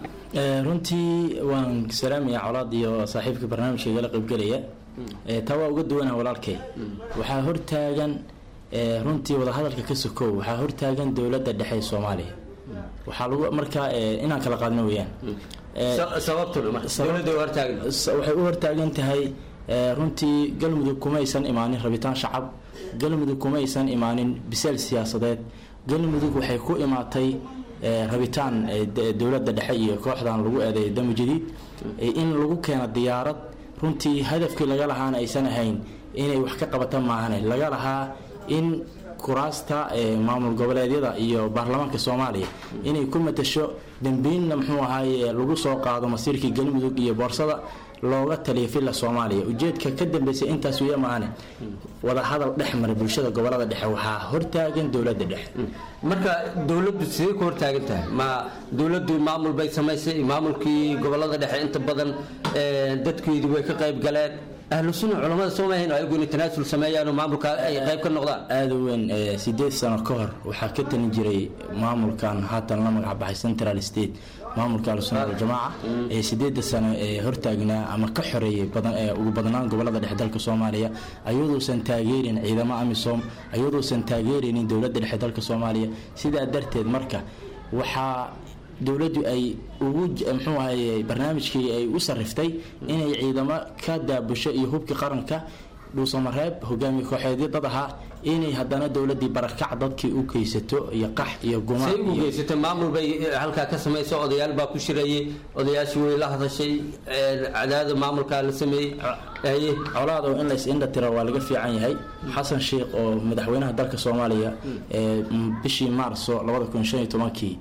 runtii waan salaamaya colaad iyo saaxiibka barnaamijka igala qaybgelaya taa waa uga duwanah walaalkay waxaa hortaagan runtii wadahadalka ka sokow waxaa hortaagan dowladda dhexe ee soomaaliya waxaa lagu markaa inaan kala qaadno weeyaan waxay u hortaagan tahay runtii galmudug kumaysan imaanin rabitaan shacab galmudug kumaysan imaanin biseel siyaasadeed galmudug waxay ku imaatay rabitaan dowladda dhexe iyo kooxdan lagu eedeeyo damo jadiid in lagu keeno diyaarad runtii hadafkii laga lahaana aysan ahayn inay wax ka qabata maahane laga lahaa in kuraasta maamul goboleedyada iyo baarlamaanka soomaaliya inay ku matasho dambiinna muxuu ahaaye lagu soo qaado masiirkii galmudug iyo boorsada looga taliya villa soomaaliya ujeedka ka dambeysay intaas weya maahane wadahadal dhex mara bulshada gobolada dhexe waxaa hortaagan dowladda dhexe marka dowladdu sidee ku hortaagan tahay ma dowladdu maamul bay samaysay maamulkii gobolada dhexe inta badan dadkeedu way ka qayb galeen ahlu sunna culamada soo maahayn ayagu inay tanaasul sameeyaan oo maamulka ay qayb ka noqdaan aada u weyn sideed sano ka hor waxaa ka talin jiray maamulkan haatan la magac baxay central state maamulka ahlusunna waljamaaca ee sideeda sano ee hortaagnaa ama ka xoreeyay badan ee ugu badnaan gobolada dhexe dalka soomaaliya ayaduusan taageerin ciidamo amisom ayaduusan taageeraynin dowladda dhexe dalka soomaaliya sidaa darteed marka waxaa dowladdu ay ugu muxuu ahaye barnaamijkii ay u sariftay inay ciidamo ka daabusho iyo hubkii qaranka dhuusamareeb hogaamiye kooxeedyo dad ahaa inay haddana dowladii barakac dadkii u geysato iyo qax iyo gumaan say u geysatay maamul bay halkaa ka samayso odayaal baa ku shirayay odayaashii way la hadashay cadaada maamulkaa la sameeyey colaad oo in lays indha tiro waa laga fiican yahay xasan sheikh oo madaxweynaha dalka soomaaliya bishii maarso labada kun shan iyo tobankii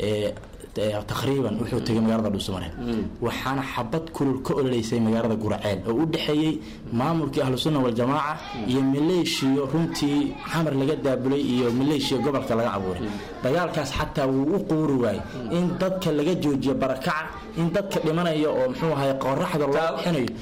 taqriiban wuxuu tegay magaalada dhuusamareeb waxaana xabad kulul ka ololeysay magaalada guraceel oo u dhexeeyey maamulkii ahlusunna waljamaaca iyo maleeshiyo runtii xamar laga daabulay iyo maleeshiya gobolka laga abuuray dagaalkaas xataa wuu u quuri waayey in dadka laga joojiyo barakaca in dadka dhimanaya oo muxuu ahay qoraxda loo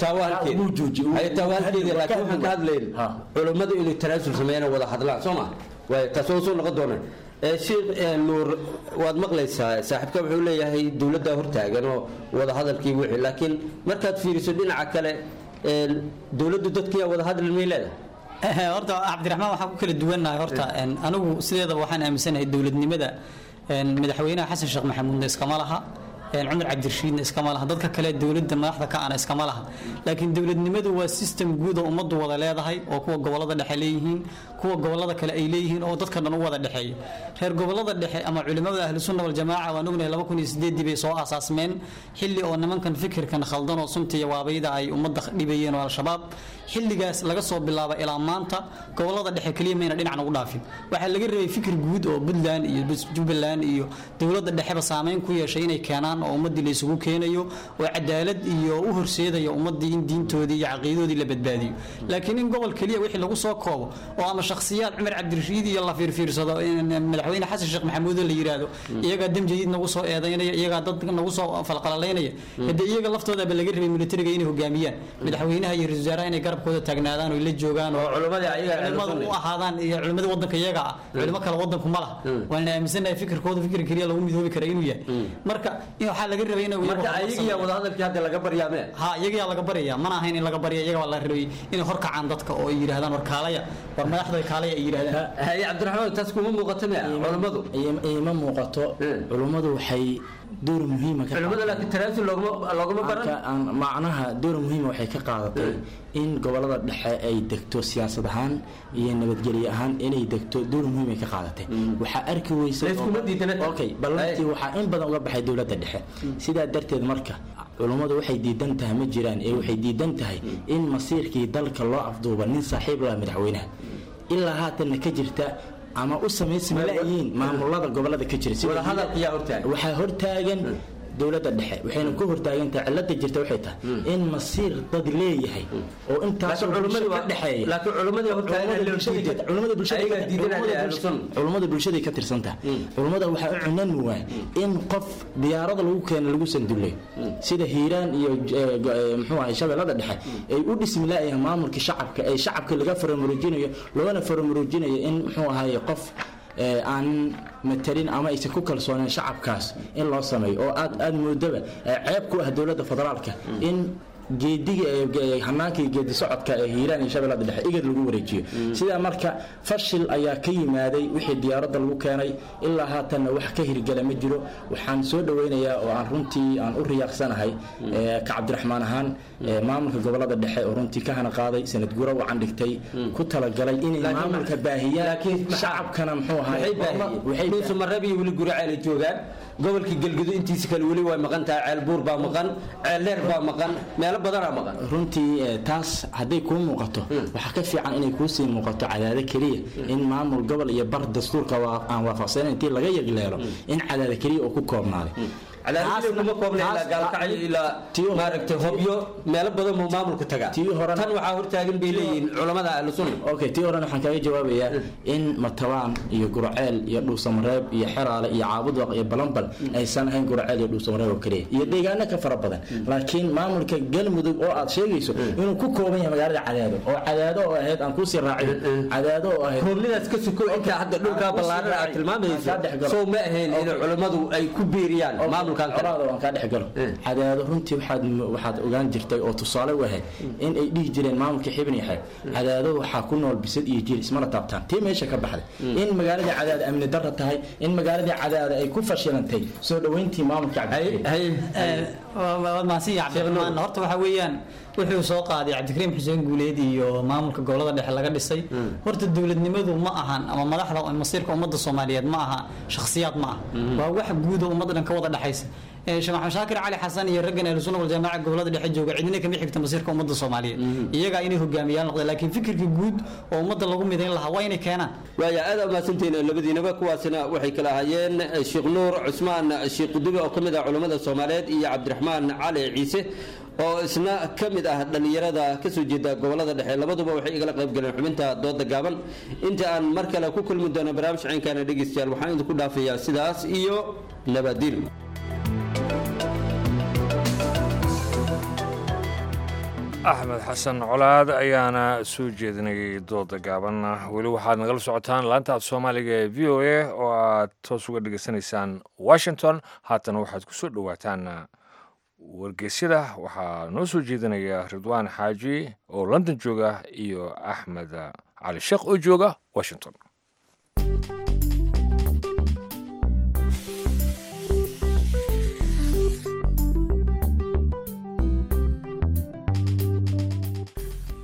bixinayo culummadu inay tanaasul sameeyaan wada hadlaan soo ma taas waa soo noqon doonaan sheekh nuur waad maqlaysaa saaxiibka wuxuu leeyahay dowladda hortaagan oo wada hadalkii wixii laakiin markaad fiiriso dhinaca kale dowladdu dadkiiya wada hadli may leedahay horta cabdiraxmaan waxaan ku kala duwannahay horta anigu sideedaba waxaan aaminsanahay dowladnimada madaxweynaha xasan sheekh maxamuudna iskama laha cumar cabdirashiidna iskama laha dadka kale dowladda madaxda ka ana iskama laha laakiin dowladnimadu waa system guud oo ummaddu wada leedahay oo kuwa gobolada dhexe leeyihiin kuwa gobolada kale ay leeyihiin oo dadka dhan u wada dhexeeya reer gobolada dhexe ama culimada ahlusunna waljamaaca waan ognahay laba kun iyo sideedii bay soo aasaasmeen xilli oo nimankan fikirkan khaldan oo sunta iyo waabayda ay ummadda dhibayeen oo al-shabaab xilligaas laga soo bilaaba ilaa maanta gobolada dhexe keliya mayna dhinacan ugu dhaafin waxaa laga rabay fikir guud oo puntland iyo jubbaland iyo dowladda dhexeba saameyn ku yeeshay inay keenaan oo ummaddii la isugu keenayo oo cadaalad iyo u horseedayo ummaddii in diintoodii iyo caqiidadoodii la badbaadiyo laakiin in gobol keliya wixii lagu soo koobo oo ama shakhsiyaad cumar cabdirashiid iyo la fiirfiirsado madaxweyne xasan sheekh maxamuud la yiraahdo iyagaa dam jadiid nagu soo eedaynaya iyagaa dad nagu soo falqalalaynaya hadee iyaga laftoodaba laga rabay militariga inay hogaamiyaan madaxweynaha iyo ra-isul wasaaraha inay garabkooda taagnaadaan oo la joogaan oo culimada u ahaadaan iyo culimadii wadanka iyaga ah culimo kale wadanku ma laha waana aaminsanahay fikirkooda fikir keliya lagu midoobi kara inuu yahay marka waxaa laga rabay in marka ayagiya wadahadalkii hadda laga baryaame ha iyagayaa laga barya mana ahayn in laga barya iyaga la rabay inay horkacaan dadka oo ay yidhahdaan war kaalaya war madaxda kaalaya ay yidhahdaan haye cabdiraxmaan taas kuma muuqato me culimmadu ima muuqato culimmadu waxay door muhiima culimmada laakiin tanaasul looguma looguma baran macnaha door muhiima waxay ka qaadatay in gobolada dhexe ay degto siyaasad ahaan iyo nabadgelyo ahaan inay degto door muhiim ay ka qaadatay waxaa arki weysay ballantii waxaa in badan uga baxay dowladda dhexe sidaa darteed marka culummadu waxay diidan tahay ma jiraan ee waxay diidan tahay in masiirkii dalka loo afduuba nin saaxiib laha madaxweynaha ilaa haatanna ka jirta ama u samaysma laayihiin maamulada gobolada ka jira waxaa hortaagan dowladda dhexe waxayna ku hortaagantahay cilada jirta waxay tahay in masiir dad leeyahay oo intaas dhexeeyaculumada bulshaday ka tirsantaha culummada waxaa u cunan waay in qof diyaarada lagu keeno lagu sanduleyo sida hiiraan iyo mxuu ahay shabeellada dhexe ay u dhismi laayahay maamulka shacabka ee shacabka laga faramuruujinayo loona faramuruujinayo in muxuu ahaye qof aan matalin ama aysan ku kalsooneen shacabkaas in loo sameeyo oo aad aad moodaba ceeb ku ah dowladda federaalka in geediga hanaanka iyo geedi socodka ee hiiraan iyo shabeellada dhexe igad lagu wareejiyo sidaa marka fashil ayaa ka yimaaday wixii diyaaradda lagu keenay ilaa haatanna wax ka hirgala ma jiro waxaan soo dhoweynayaa oo aan runtii aan u riyaaqsanahay ka cabdiraxmaan ahaan maamulka gobolada dhexe oo runtii ka hana qaaday sanad gura wacan dhigtay ku talagalay inay maamulka baahiyaan shacabkana muxuu ahaydhuusamareeb iyo weli guraceel ay joogaan gobolkii galgudu intiisa kale weli way maqan tahay ceelbuur baa maqan ceeldheer baa maqan meelo badanaa maqan runtii taas hadday kuu muuqato waxaa ka fiican inay kuu sii muuqato cadaado keliya in maamul gobol iyo bar dastuurka aan waafaqsanayn intii laga yagleelo in cadaado keliya uu ku koobnaaday kuma koobna ilaa gaalkacyo ilaa maaragtay hobyo meelo badan buu maamulku tagaa tan waxaa hortaagan bay leeyihiin culamada ahlu sunna okay tii horena waxaan kaga jawaabayaa in matabaan iyo gurceel iyo dhuusamareeb iyo xeraale iyo caabudwaq iyo balanbal aysan ahayn gurceel iyo dhuusamareeb oo keliya iyo deegaano ka fara badan laakiin maamulka galmudug oo aad sheegayso inuu ku kooban yahay magaalada cadaado oo cadaado oo ahayd aan kuusii raacin cadaado oo ahayd koobnidaas ka suko inta hadda dhulkaa ballaaran aad tilmaamayso soo ma ahayn in culammadu ay ku biiriyaan maamulka waan kaa dhexgalo cadaado runtii waxaad waxaad ogaan jirtay oo tusaale u ahayd in ay dhihi jireen maamulka xibn yahay cadaado waxaa ku nool bisad iyo jir ismana taabtaan tii meesha ka baxday in magaaladii cadaada amni darra tahay in magaaladii cadaada ay ku fashilantay soo dhoweyntii maamulka waad mahadsan cabdiraxmaan horta waxaa weeyaan wuxuu soo qaaday cabdikariim xuseen guuleed iyo maamulka gobolada dhexe laga dhisay horta dowladnimadu ma ahan ama madaxda masiirka ummadda soomaaliyeed ma aha shakhsiyaad ma ah waa wax guud oo ummadda dhan ka wada dhexaysa sheekh maxamed shaakir cali xasan iyo raggan ahlu sunna wal jamaaca gobolada dhexe jooga cidina kama xigta masiirka ummadda soomaaliyeed iyagaa inay hogaamiyaan noqdeen laakiin fikirka guud oo ummadda lagu midayn lahaa waa inay keenaan waaya aad umahadsantihiin labadiinaba kuwaasina waxay kala ahaayeen sheekh nuur cusmaan sheekh qudubi oo ka mid ah culammada soomaaliyeed iyo cabdiraxmaan cali ciise oo isna ka mid ah dhallinyarada ka soo jeeda gobolada dhexe labaduba waxay igala qayb galeen xubinta dooda gaaban inta aan mar kale ku kulmi doono barnaamij ciinkaana dhegeystayaal waxaan idinku dhaafayaa sidaas iyo nabadiin axmed xasan colaad ayaana soo jeedinayay dooda gaaban weli waxaad nagala socotaan laanta af soomaaliga ee v o a oo aad toos uga dhegaysanaysaan washington haatana waxaad ku soo dhowaataan wargeysyada waxaa noo soo jeedinaya ridwaan xaaji oo london jooga iyo axmed cali sheekh oo jooga washington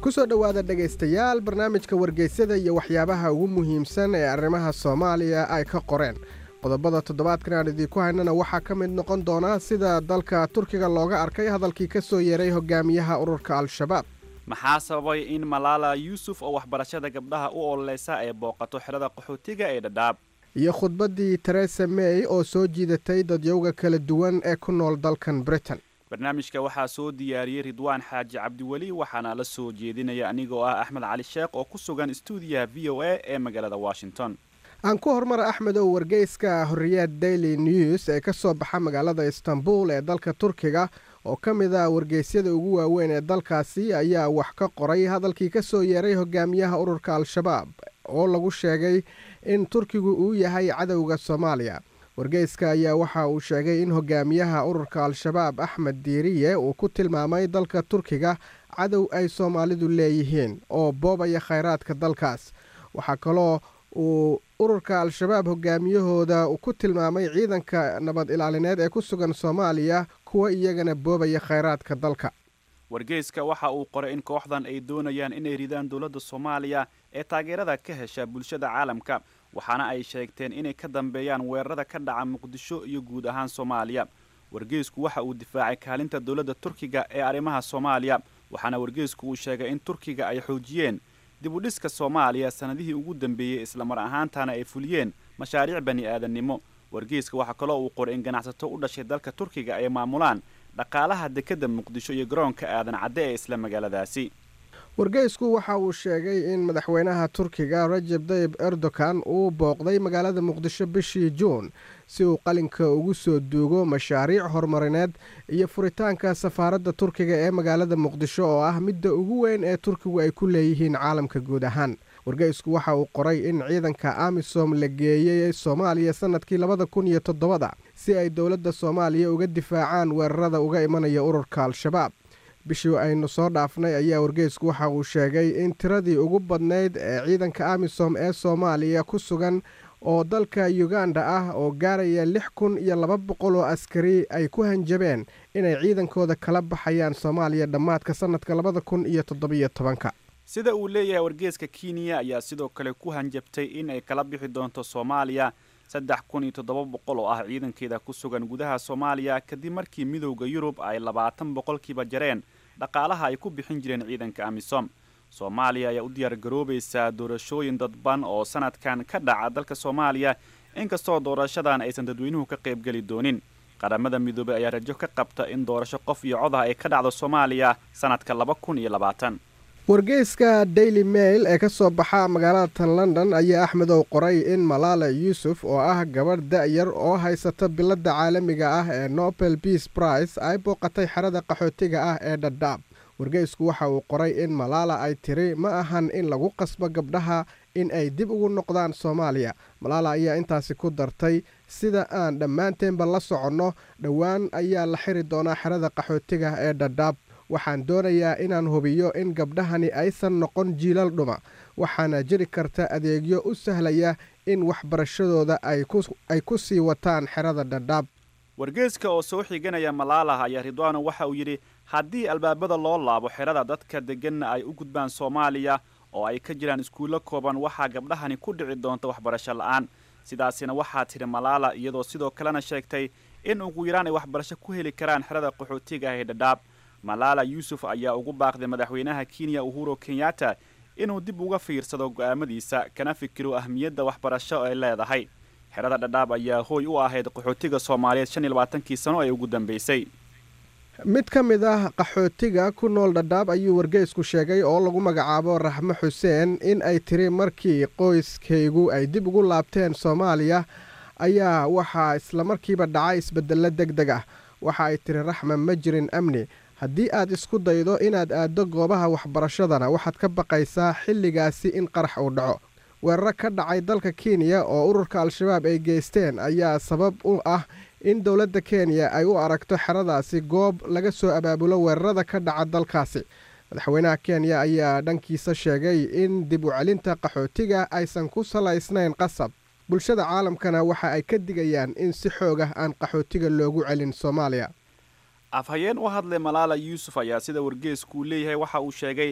ku soo dhowaada dhegaystayaal barnaamijka wargeysyada iyo waxyaabaha ugu muhiimsan ee arrimaha soomaaliya ay ka qoreen qodobada toddobaadkan aan idiinku haynana waxaa ka mid noqon doona sida dalka turkiga looga arkay hadalkii ka soo yeeray hogaamiyaha ururka al-shabaab maxaa sababay in malaala yuusuf oo waxbarashada gabdhaha u ololeysa ay booqato xerada qaxootiga ee dhadhaab iyo khudbaddii teresa may oo soo jiidatay dadyowga kala duwan ee ku nool dalkan britain barnaamijka waxaa soo diyaariyey ridwaan xaaji cabdiweli waxaana la soo jeedinaya anigoo ah axmed cali sheekh oo ku sugan stuudiyaha v o a ee magaalada washington aan ku hormara axmedow wargeyska horiyaad daily news ee ka soo baxa magaalada istanbul ee dalka turkiga oo ka mid a wargeysyada ugu waaweyn ee dalkaasi ayaa wax ka qoray hadalkii ka soo yeeray hogaamiyaha ururka al-shabaab oo lagu sheegay in turkigu uu yahay cadowga soomaaliya wargeyska ayaa waxa uu sheegay in hogaamiyaha ururka al-shabaab axmed diiriye uu ku tilmaamay dalka turkiga cadow ay soomaalidu leeyihiin oo boobaya khayraadka dalkaas waxaa kaloo uu ururka al-shabaab hogaamiyahooda ku tilmaamay ciidanka nabad ilaalineed ee ku sugan soomaaliya kuwa iyagana boobaya khayraadka dalka wargeyska waxa uu qoray in kooxdan ay doonayaan inay ridaan dowladda soomaaliya ee taageerada ka hesha bulshada caalamka waxaana ay sheegteen inay ka dambeeyaan weerarada ka dhaca muqdisho iyo guud ahaan soomaaliya wargeysku waxa uu difaacay kaalinta dowladda turkiga ee arrimaha soomaaliya waxaana wargeysku uu sheegay in turkiga ay xoojiyeen dib u dhiska soomaaliya sannadihii ugu dambeeyey islamar ahaantana ay fuliyeen mashaariic bani aadannimo wargeyska waxaa kaloo uu qoray in ganacsato u dhashay dalka turkiga ay maamulaan dhaqaalaha dekedda muqdisho iyo garoonka aadan cadde ee isla magaaladaasi wargeysku waxa uu sheegay in madaxweynaha turkiga rajab tayib erdogan uu booqday magaalada muqdisho bishii juun si uu qalinka ugu soo duugo mashaariic horumarineed iyo furitaanka safaaradda turkiga ee magaalada muqdisho oo ah midda ugu weyn ee turkigu ay ku leeyihiin caalamka guud ahaan wargeysku waxa uu qoray in ciidanka amisom la geeyey soomaaliya sannadkii labada kun iyo toddobada si ay dowladda soomaaliya uga difaacaan weerarada uga imanaya ururka al-shabaab bishii aynu soo dhaafnay ayaa wargeysku waxa uu sheegay in tiradii ugu badnayd ee ciidanka amisom ee soomaaliya ku sugan oo dalka uganda ah oo gaaraya lix kun iyo laba boqol oo askari ay ku hanjabeen inay ciidankooda kala baxayaan soomaaliya dhammaadka sannadka labada kun iyo toddobiyo tobanka sida uu leeyahay wargeeska kenya ayaa sidoo kale ku hanjabtay in ay kala bixi doonto soomaaliya saddex kun iyo toddoba boqol oo ah ciidankeeda ku sugan gudaha soomaaliya kadib markii midowda yurub ay labaatan boqolkiiba jareen dhaqaalaha ay ku bixin jireen ciidanka amisom soomaaliya ayaa u diyaargaroobaysaa doorashooyin dadban oo sanadkan ka dhaca dalka soomaaliya inkastoo doorashadan aysan dadweynuhu ka qaybgeli doonin qaramada midoobey ayaa rajo ka qabta in doorasho qof iyo cod ah ay ka dhacdo soomaaliya sanadka laba kun iyo labaatan wargeyska daily mail ee ka soo baxa magaalada tan london ayaa axmedow qoray in malaala yuusuf oo ah gabadh da-yar oo haysata biladda caalamiga ah ee nobel beas price ay booqatay xerada qaxootiga ah ee dhadhaab wargeysku waxa uu qoray in malaala ay tiri ma ahan in lagu qasbo gabdhaha in ay dib ugu noqdaan soomaaliya malaala ayaa intaasi ku dartay sida aan dhammaanteenba la soconno dhowaan ayaa la xiri doonaa xerada qaxootiga ee dhadhaab waxaan doonayaa inaan hubiyo in gabdhahani aysan noqon jiilal dhuma waxaana jiri karta adeegyo u sahlaya in waxbarashadooda ay ku sii wataan xerada dhadhaab wargeeska oo soo xiganaya malaalah ayaa ridwaano waxa uu yidhi haddii albaabada loo laabo xerada dadka degganna ay u gudbaan soomaaliya oo ay ka jiraan iskuullo kooban waxaa gabdhahani ku dhici doonta waxbarasho la'aan sidaasina waxaa tidhi malaala iyadoo sidoo kalena sheegtay in ugu yaraan ay waxbarasho ku heli karaan xerada qaxootiga ah ee dhadhaab malaala yuusuf ayaa ugu baaqday madaxweynaha kenya uhuro kenyatta inuu dib uga fiirsado go'aamadiisa kana fikiro ahmiyadda waxbarasho ay leedahay xerada dhadhaab ayaa hooy u ahayd qaxootiga soomaaliyeed shan iyo labaatankii sano ee ugu dambeysay mid ka mid ah qaxootiga ku nool dhadhaab ayuu wargeysku sheegay oo lagu magacaabo raxmo xuseen in ay tiri markii qoyskaygu ay dib ugu laabteen soomaaliya ayaa waxaa islamarkiiba dhacay isbeddello deg deg ah waxa ay tiri raxma ma jirin amni haddii aad isku daydo inaad aaddo goobaha waxbarashadana waxaad ka baqaysaa xilligaasi in qarax uu dhaco weeraro ka dhacay dalka kenya oo ururka al-shabaab ay geysteen ayaa sabab u ah in dowladda kenya ay u aragto xeradaasi goob laga soo abaabulo weerarada ka dhaca dalkaasi madaxweynaha kenya ayaa dhankiisa sheegay in dib u celinta qaxootiga aysan ku salaysnayn qasab bulshada caalamkana waxa ay ka digayaan in si xoog ah aan qaxootiga loogu celin soomaaliya afhayeen u hadlay malaala yuusuf ayaa sida wargeeskuu leeyahay waxa uu sheegay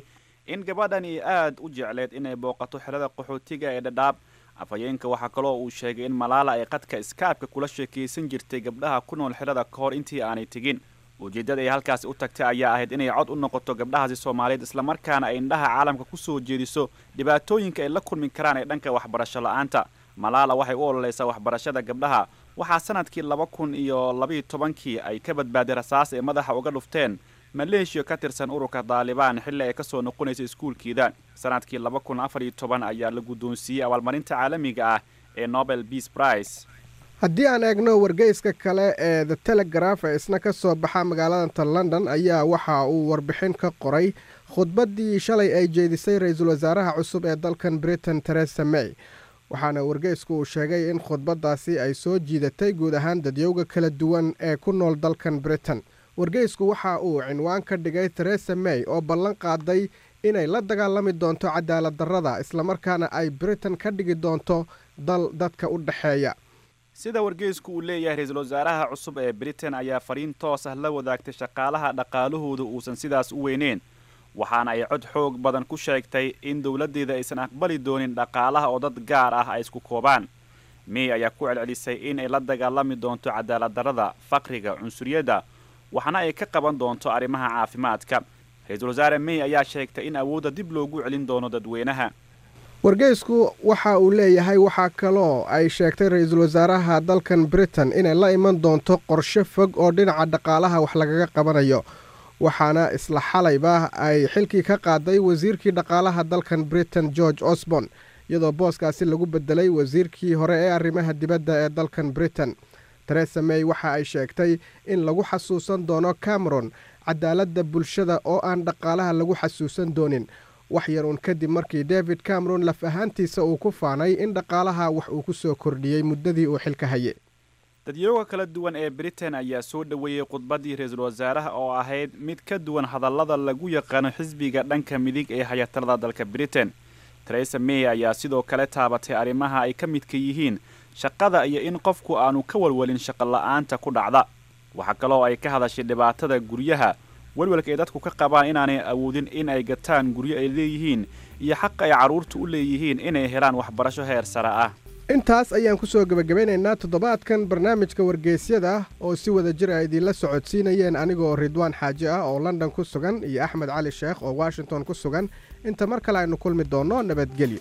in gabadhani aad u jecleed inay booqato xerada qaxootiga ee dhadhaab afhayeenka waxaa kaloo uu sheegay in malaala ay qadka iskaabka kula sheekaysan jirtay gabdhaha ku nool xerada ka hor intii aanay tegin ujeeddada ay halkaasi u tagtay ayaa ahayd inay cod u noqoto gabdhahaasi soomaaliyeed islamarkaana ay indhaha caalamka ku soo jeediso dhibaatooyinka ay la kulmi karaan ee dhanka waxbarasho la-aanta malaala waxay u ololeysaa waxbarashada gabdhaha waxaa sanadkii laba kun iyo labayo tobankii ay ka badbaaday rasaas ee madaxa uga dhufteen maleeshiya ka tirsan ururka daalibaan xilli ay ka soo noqonaysa iskuulkeeda sanadkii laba kun afar iyo toban ayaa la guddoonsiiyey abaalmarinta caalamiga ah ee nobel peace prize haddii aan eegno wargeyska kale ee the telegraph ee isna ka soo baxa magaalada london ayaa waxa uu warbixin ka qoray khudbaddii shalay ay jeedisay ra-iisul wasaaraha cusub ee dalkan britain teresa may waxaana wargeysku uu sheegay in khudbaddaasi ay soo jiidatay guud ahaan dadyowga kala duwan ee ku nool dalkan britain wargeysku waxa uu cinwaan ka dhigay teresa may oo ballan qaaday inay la dagaalami doonto cadaalad darrada islamarkaana ay britain ka dhigi doonto dal dadka u dhexeeya sida wargeysku uu leeyahay ra-iisul wasaaraha cusub ee britain ayaa fariin toos ah la wadaagtay shaqaalaha dhaqaalahooda uusan sidaas u weyneyn waxaana ay cod xoog badan ku sheegtay in dowladdeeda aysan aqbali doonin dhaqaalaha oo dad gaar ah ay isku koobaan may ayaa ku celcelisay in ay la dagaalami doonto cadaalad darrada faqriga cunsuriyadda waxaana ay ka qaban doonto arrimaha caafimaadka ra-iisul wasaare may ayaa sheegtay in awoodda dib loogu celin doono dadweynaha wargeysku waxa uu leeyahay waxaa kaloo ay sheegtay ra-iisul wasaaraha dalkan britain inay la iman doonto qorshe fog oo dhinaca dhaqaalaha wax lagaga qabanayo waxaana isla xalayba ay xilkii ka qaaday wasiirkii dhaqaalaha dalkan britain george osborn iyadoo booskaasi lagu bedelay wasiirkii hore ee arrimaha dibadda ee dalkan britain teresa may waxa ay sheegtay in lagu xasuusan doono cameron cadaaladda bulshada oo aan dhaqaalaha lagu xasuusan doonin wax yar uun kadib markii david cameron laf ahaantiisa uu ku faanay in dhaqaalaha wax uu ku soo kordhiyey muddadii uu xilka hayay dadyooga kala duwan ee britain ayaa soo dhoweeyey khudbaddii ra-iisul wasaaraha oo ahayd mid ka duwan hadallada lagu yaqaano xisbiga dhanka midig ee hayatalada dalka britain teresa may ayaa sidoo kale taabatay arrimaha ay ka midka yihiin shaqada iyo in qofku aanu ka walwalin shaqo la-aanta ku dhacda waxaa kaloo ay ka hadashay dhibaatada guryaha welwelka ay dadku ka qabaan inaanay awoodin in ay gataan guryo ay leeyihiin iyo xaqa ay carruurtu u leeyihiin inay helaan waxbarasho heer sare ah intaas ayaan ku soo gebagabeynaynaa toddobaadkan barnaamijka wargeysyada oo si wada jir ay idinla socodsiinayeen anigoo ridwaan xaaji ah oo london ku sugan iyo axmed cali sheekh oo washington ku sugan inta mar kale aynu kulmi doonno nabadgelyo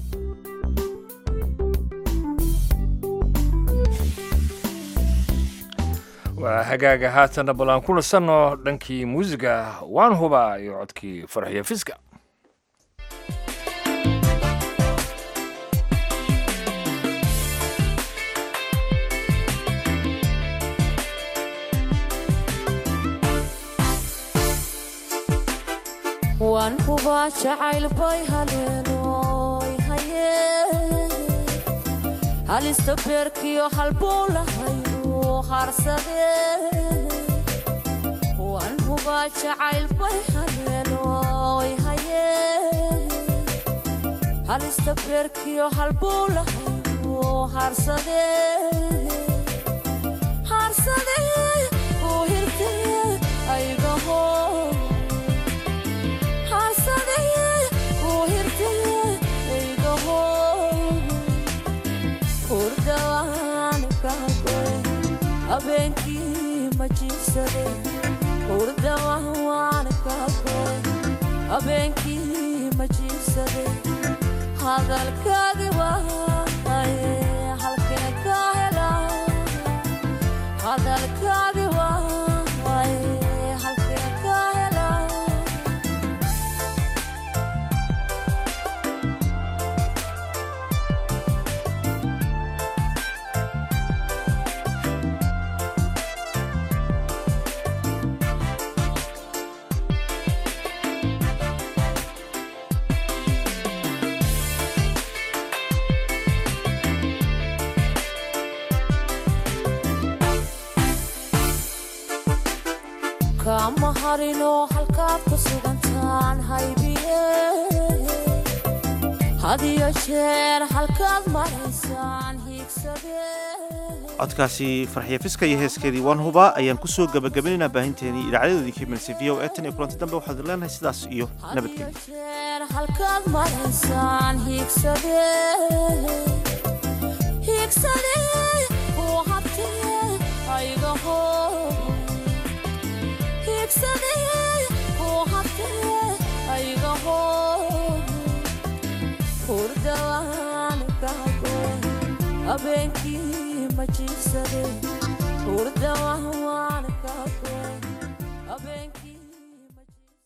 waa hagaaga haatanna bal aan ku nasanno dhankii muusiga waan hubaa iyo codkii farxiyo fiska waan hubaa jacayl bay haleenoy haye halista beerkiyo halbuu lahayu harsade waan hubaa jacayl bay haleenoy haye halista beerkiyo halbuu lahayu harsade harsade uu hirte aygaho abeenkii ma jiibsade hurdama waan kaagoy abeenkii ma jiibsade hadalkaagi waaye halkee ka hela hadalkaagi waaye halkee ka hela kama harinoo halkaad ku sugantaan haybiye hadiyo jeer halkaad maraysaan hiigsade codkaasi farxiya fiska iyo heeskeedii waan hubaa ayaan kusoo gabagabaynaynaa baahinteenii idaacadedoodii ka imaneysay v o e tan iyo kulanti dambe waxaad leenahay sidaas iyo nabadgelyo jeer halkaad maraysaan hiigsade hiigsade kuu habtee aygaho hiigsade kuu habtee aygaho hurdawaan kago habeenkii ma jiifsade hurdawaan kago habeenkii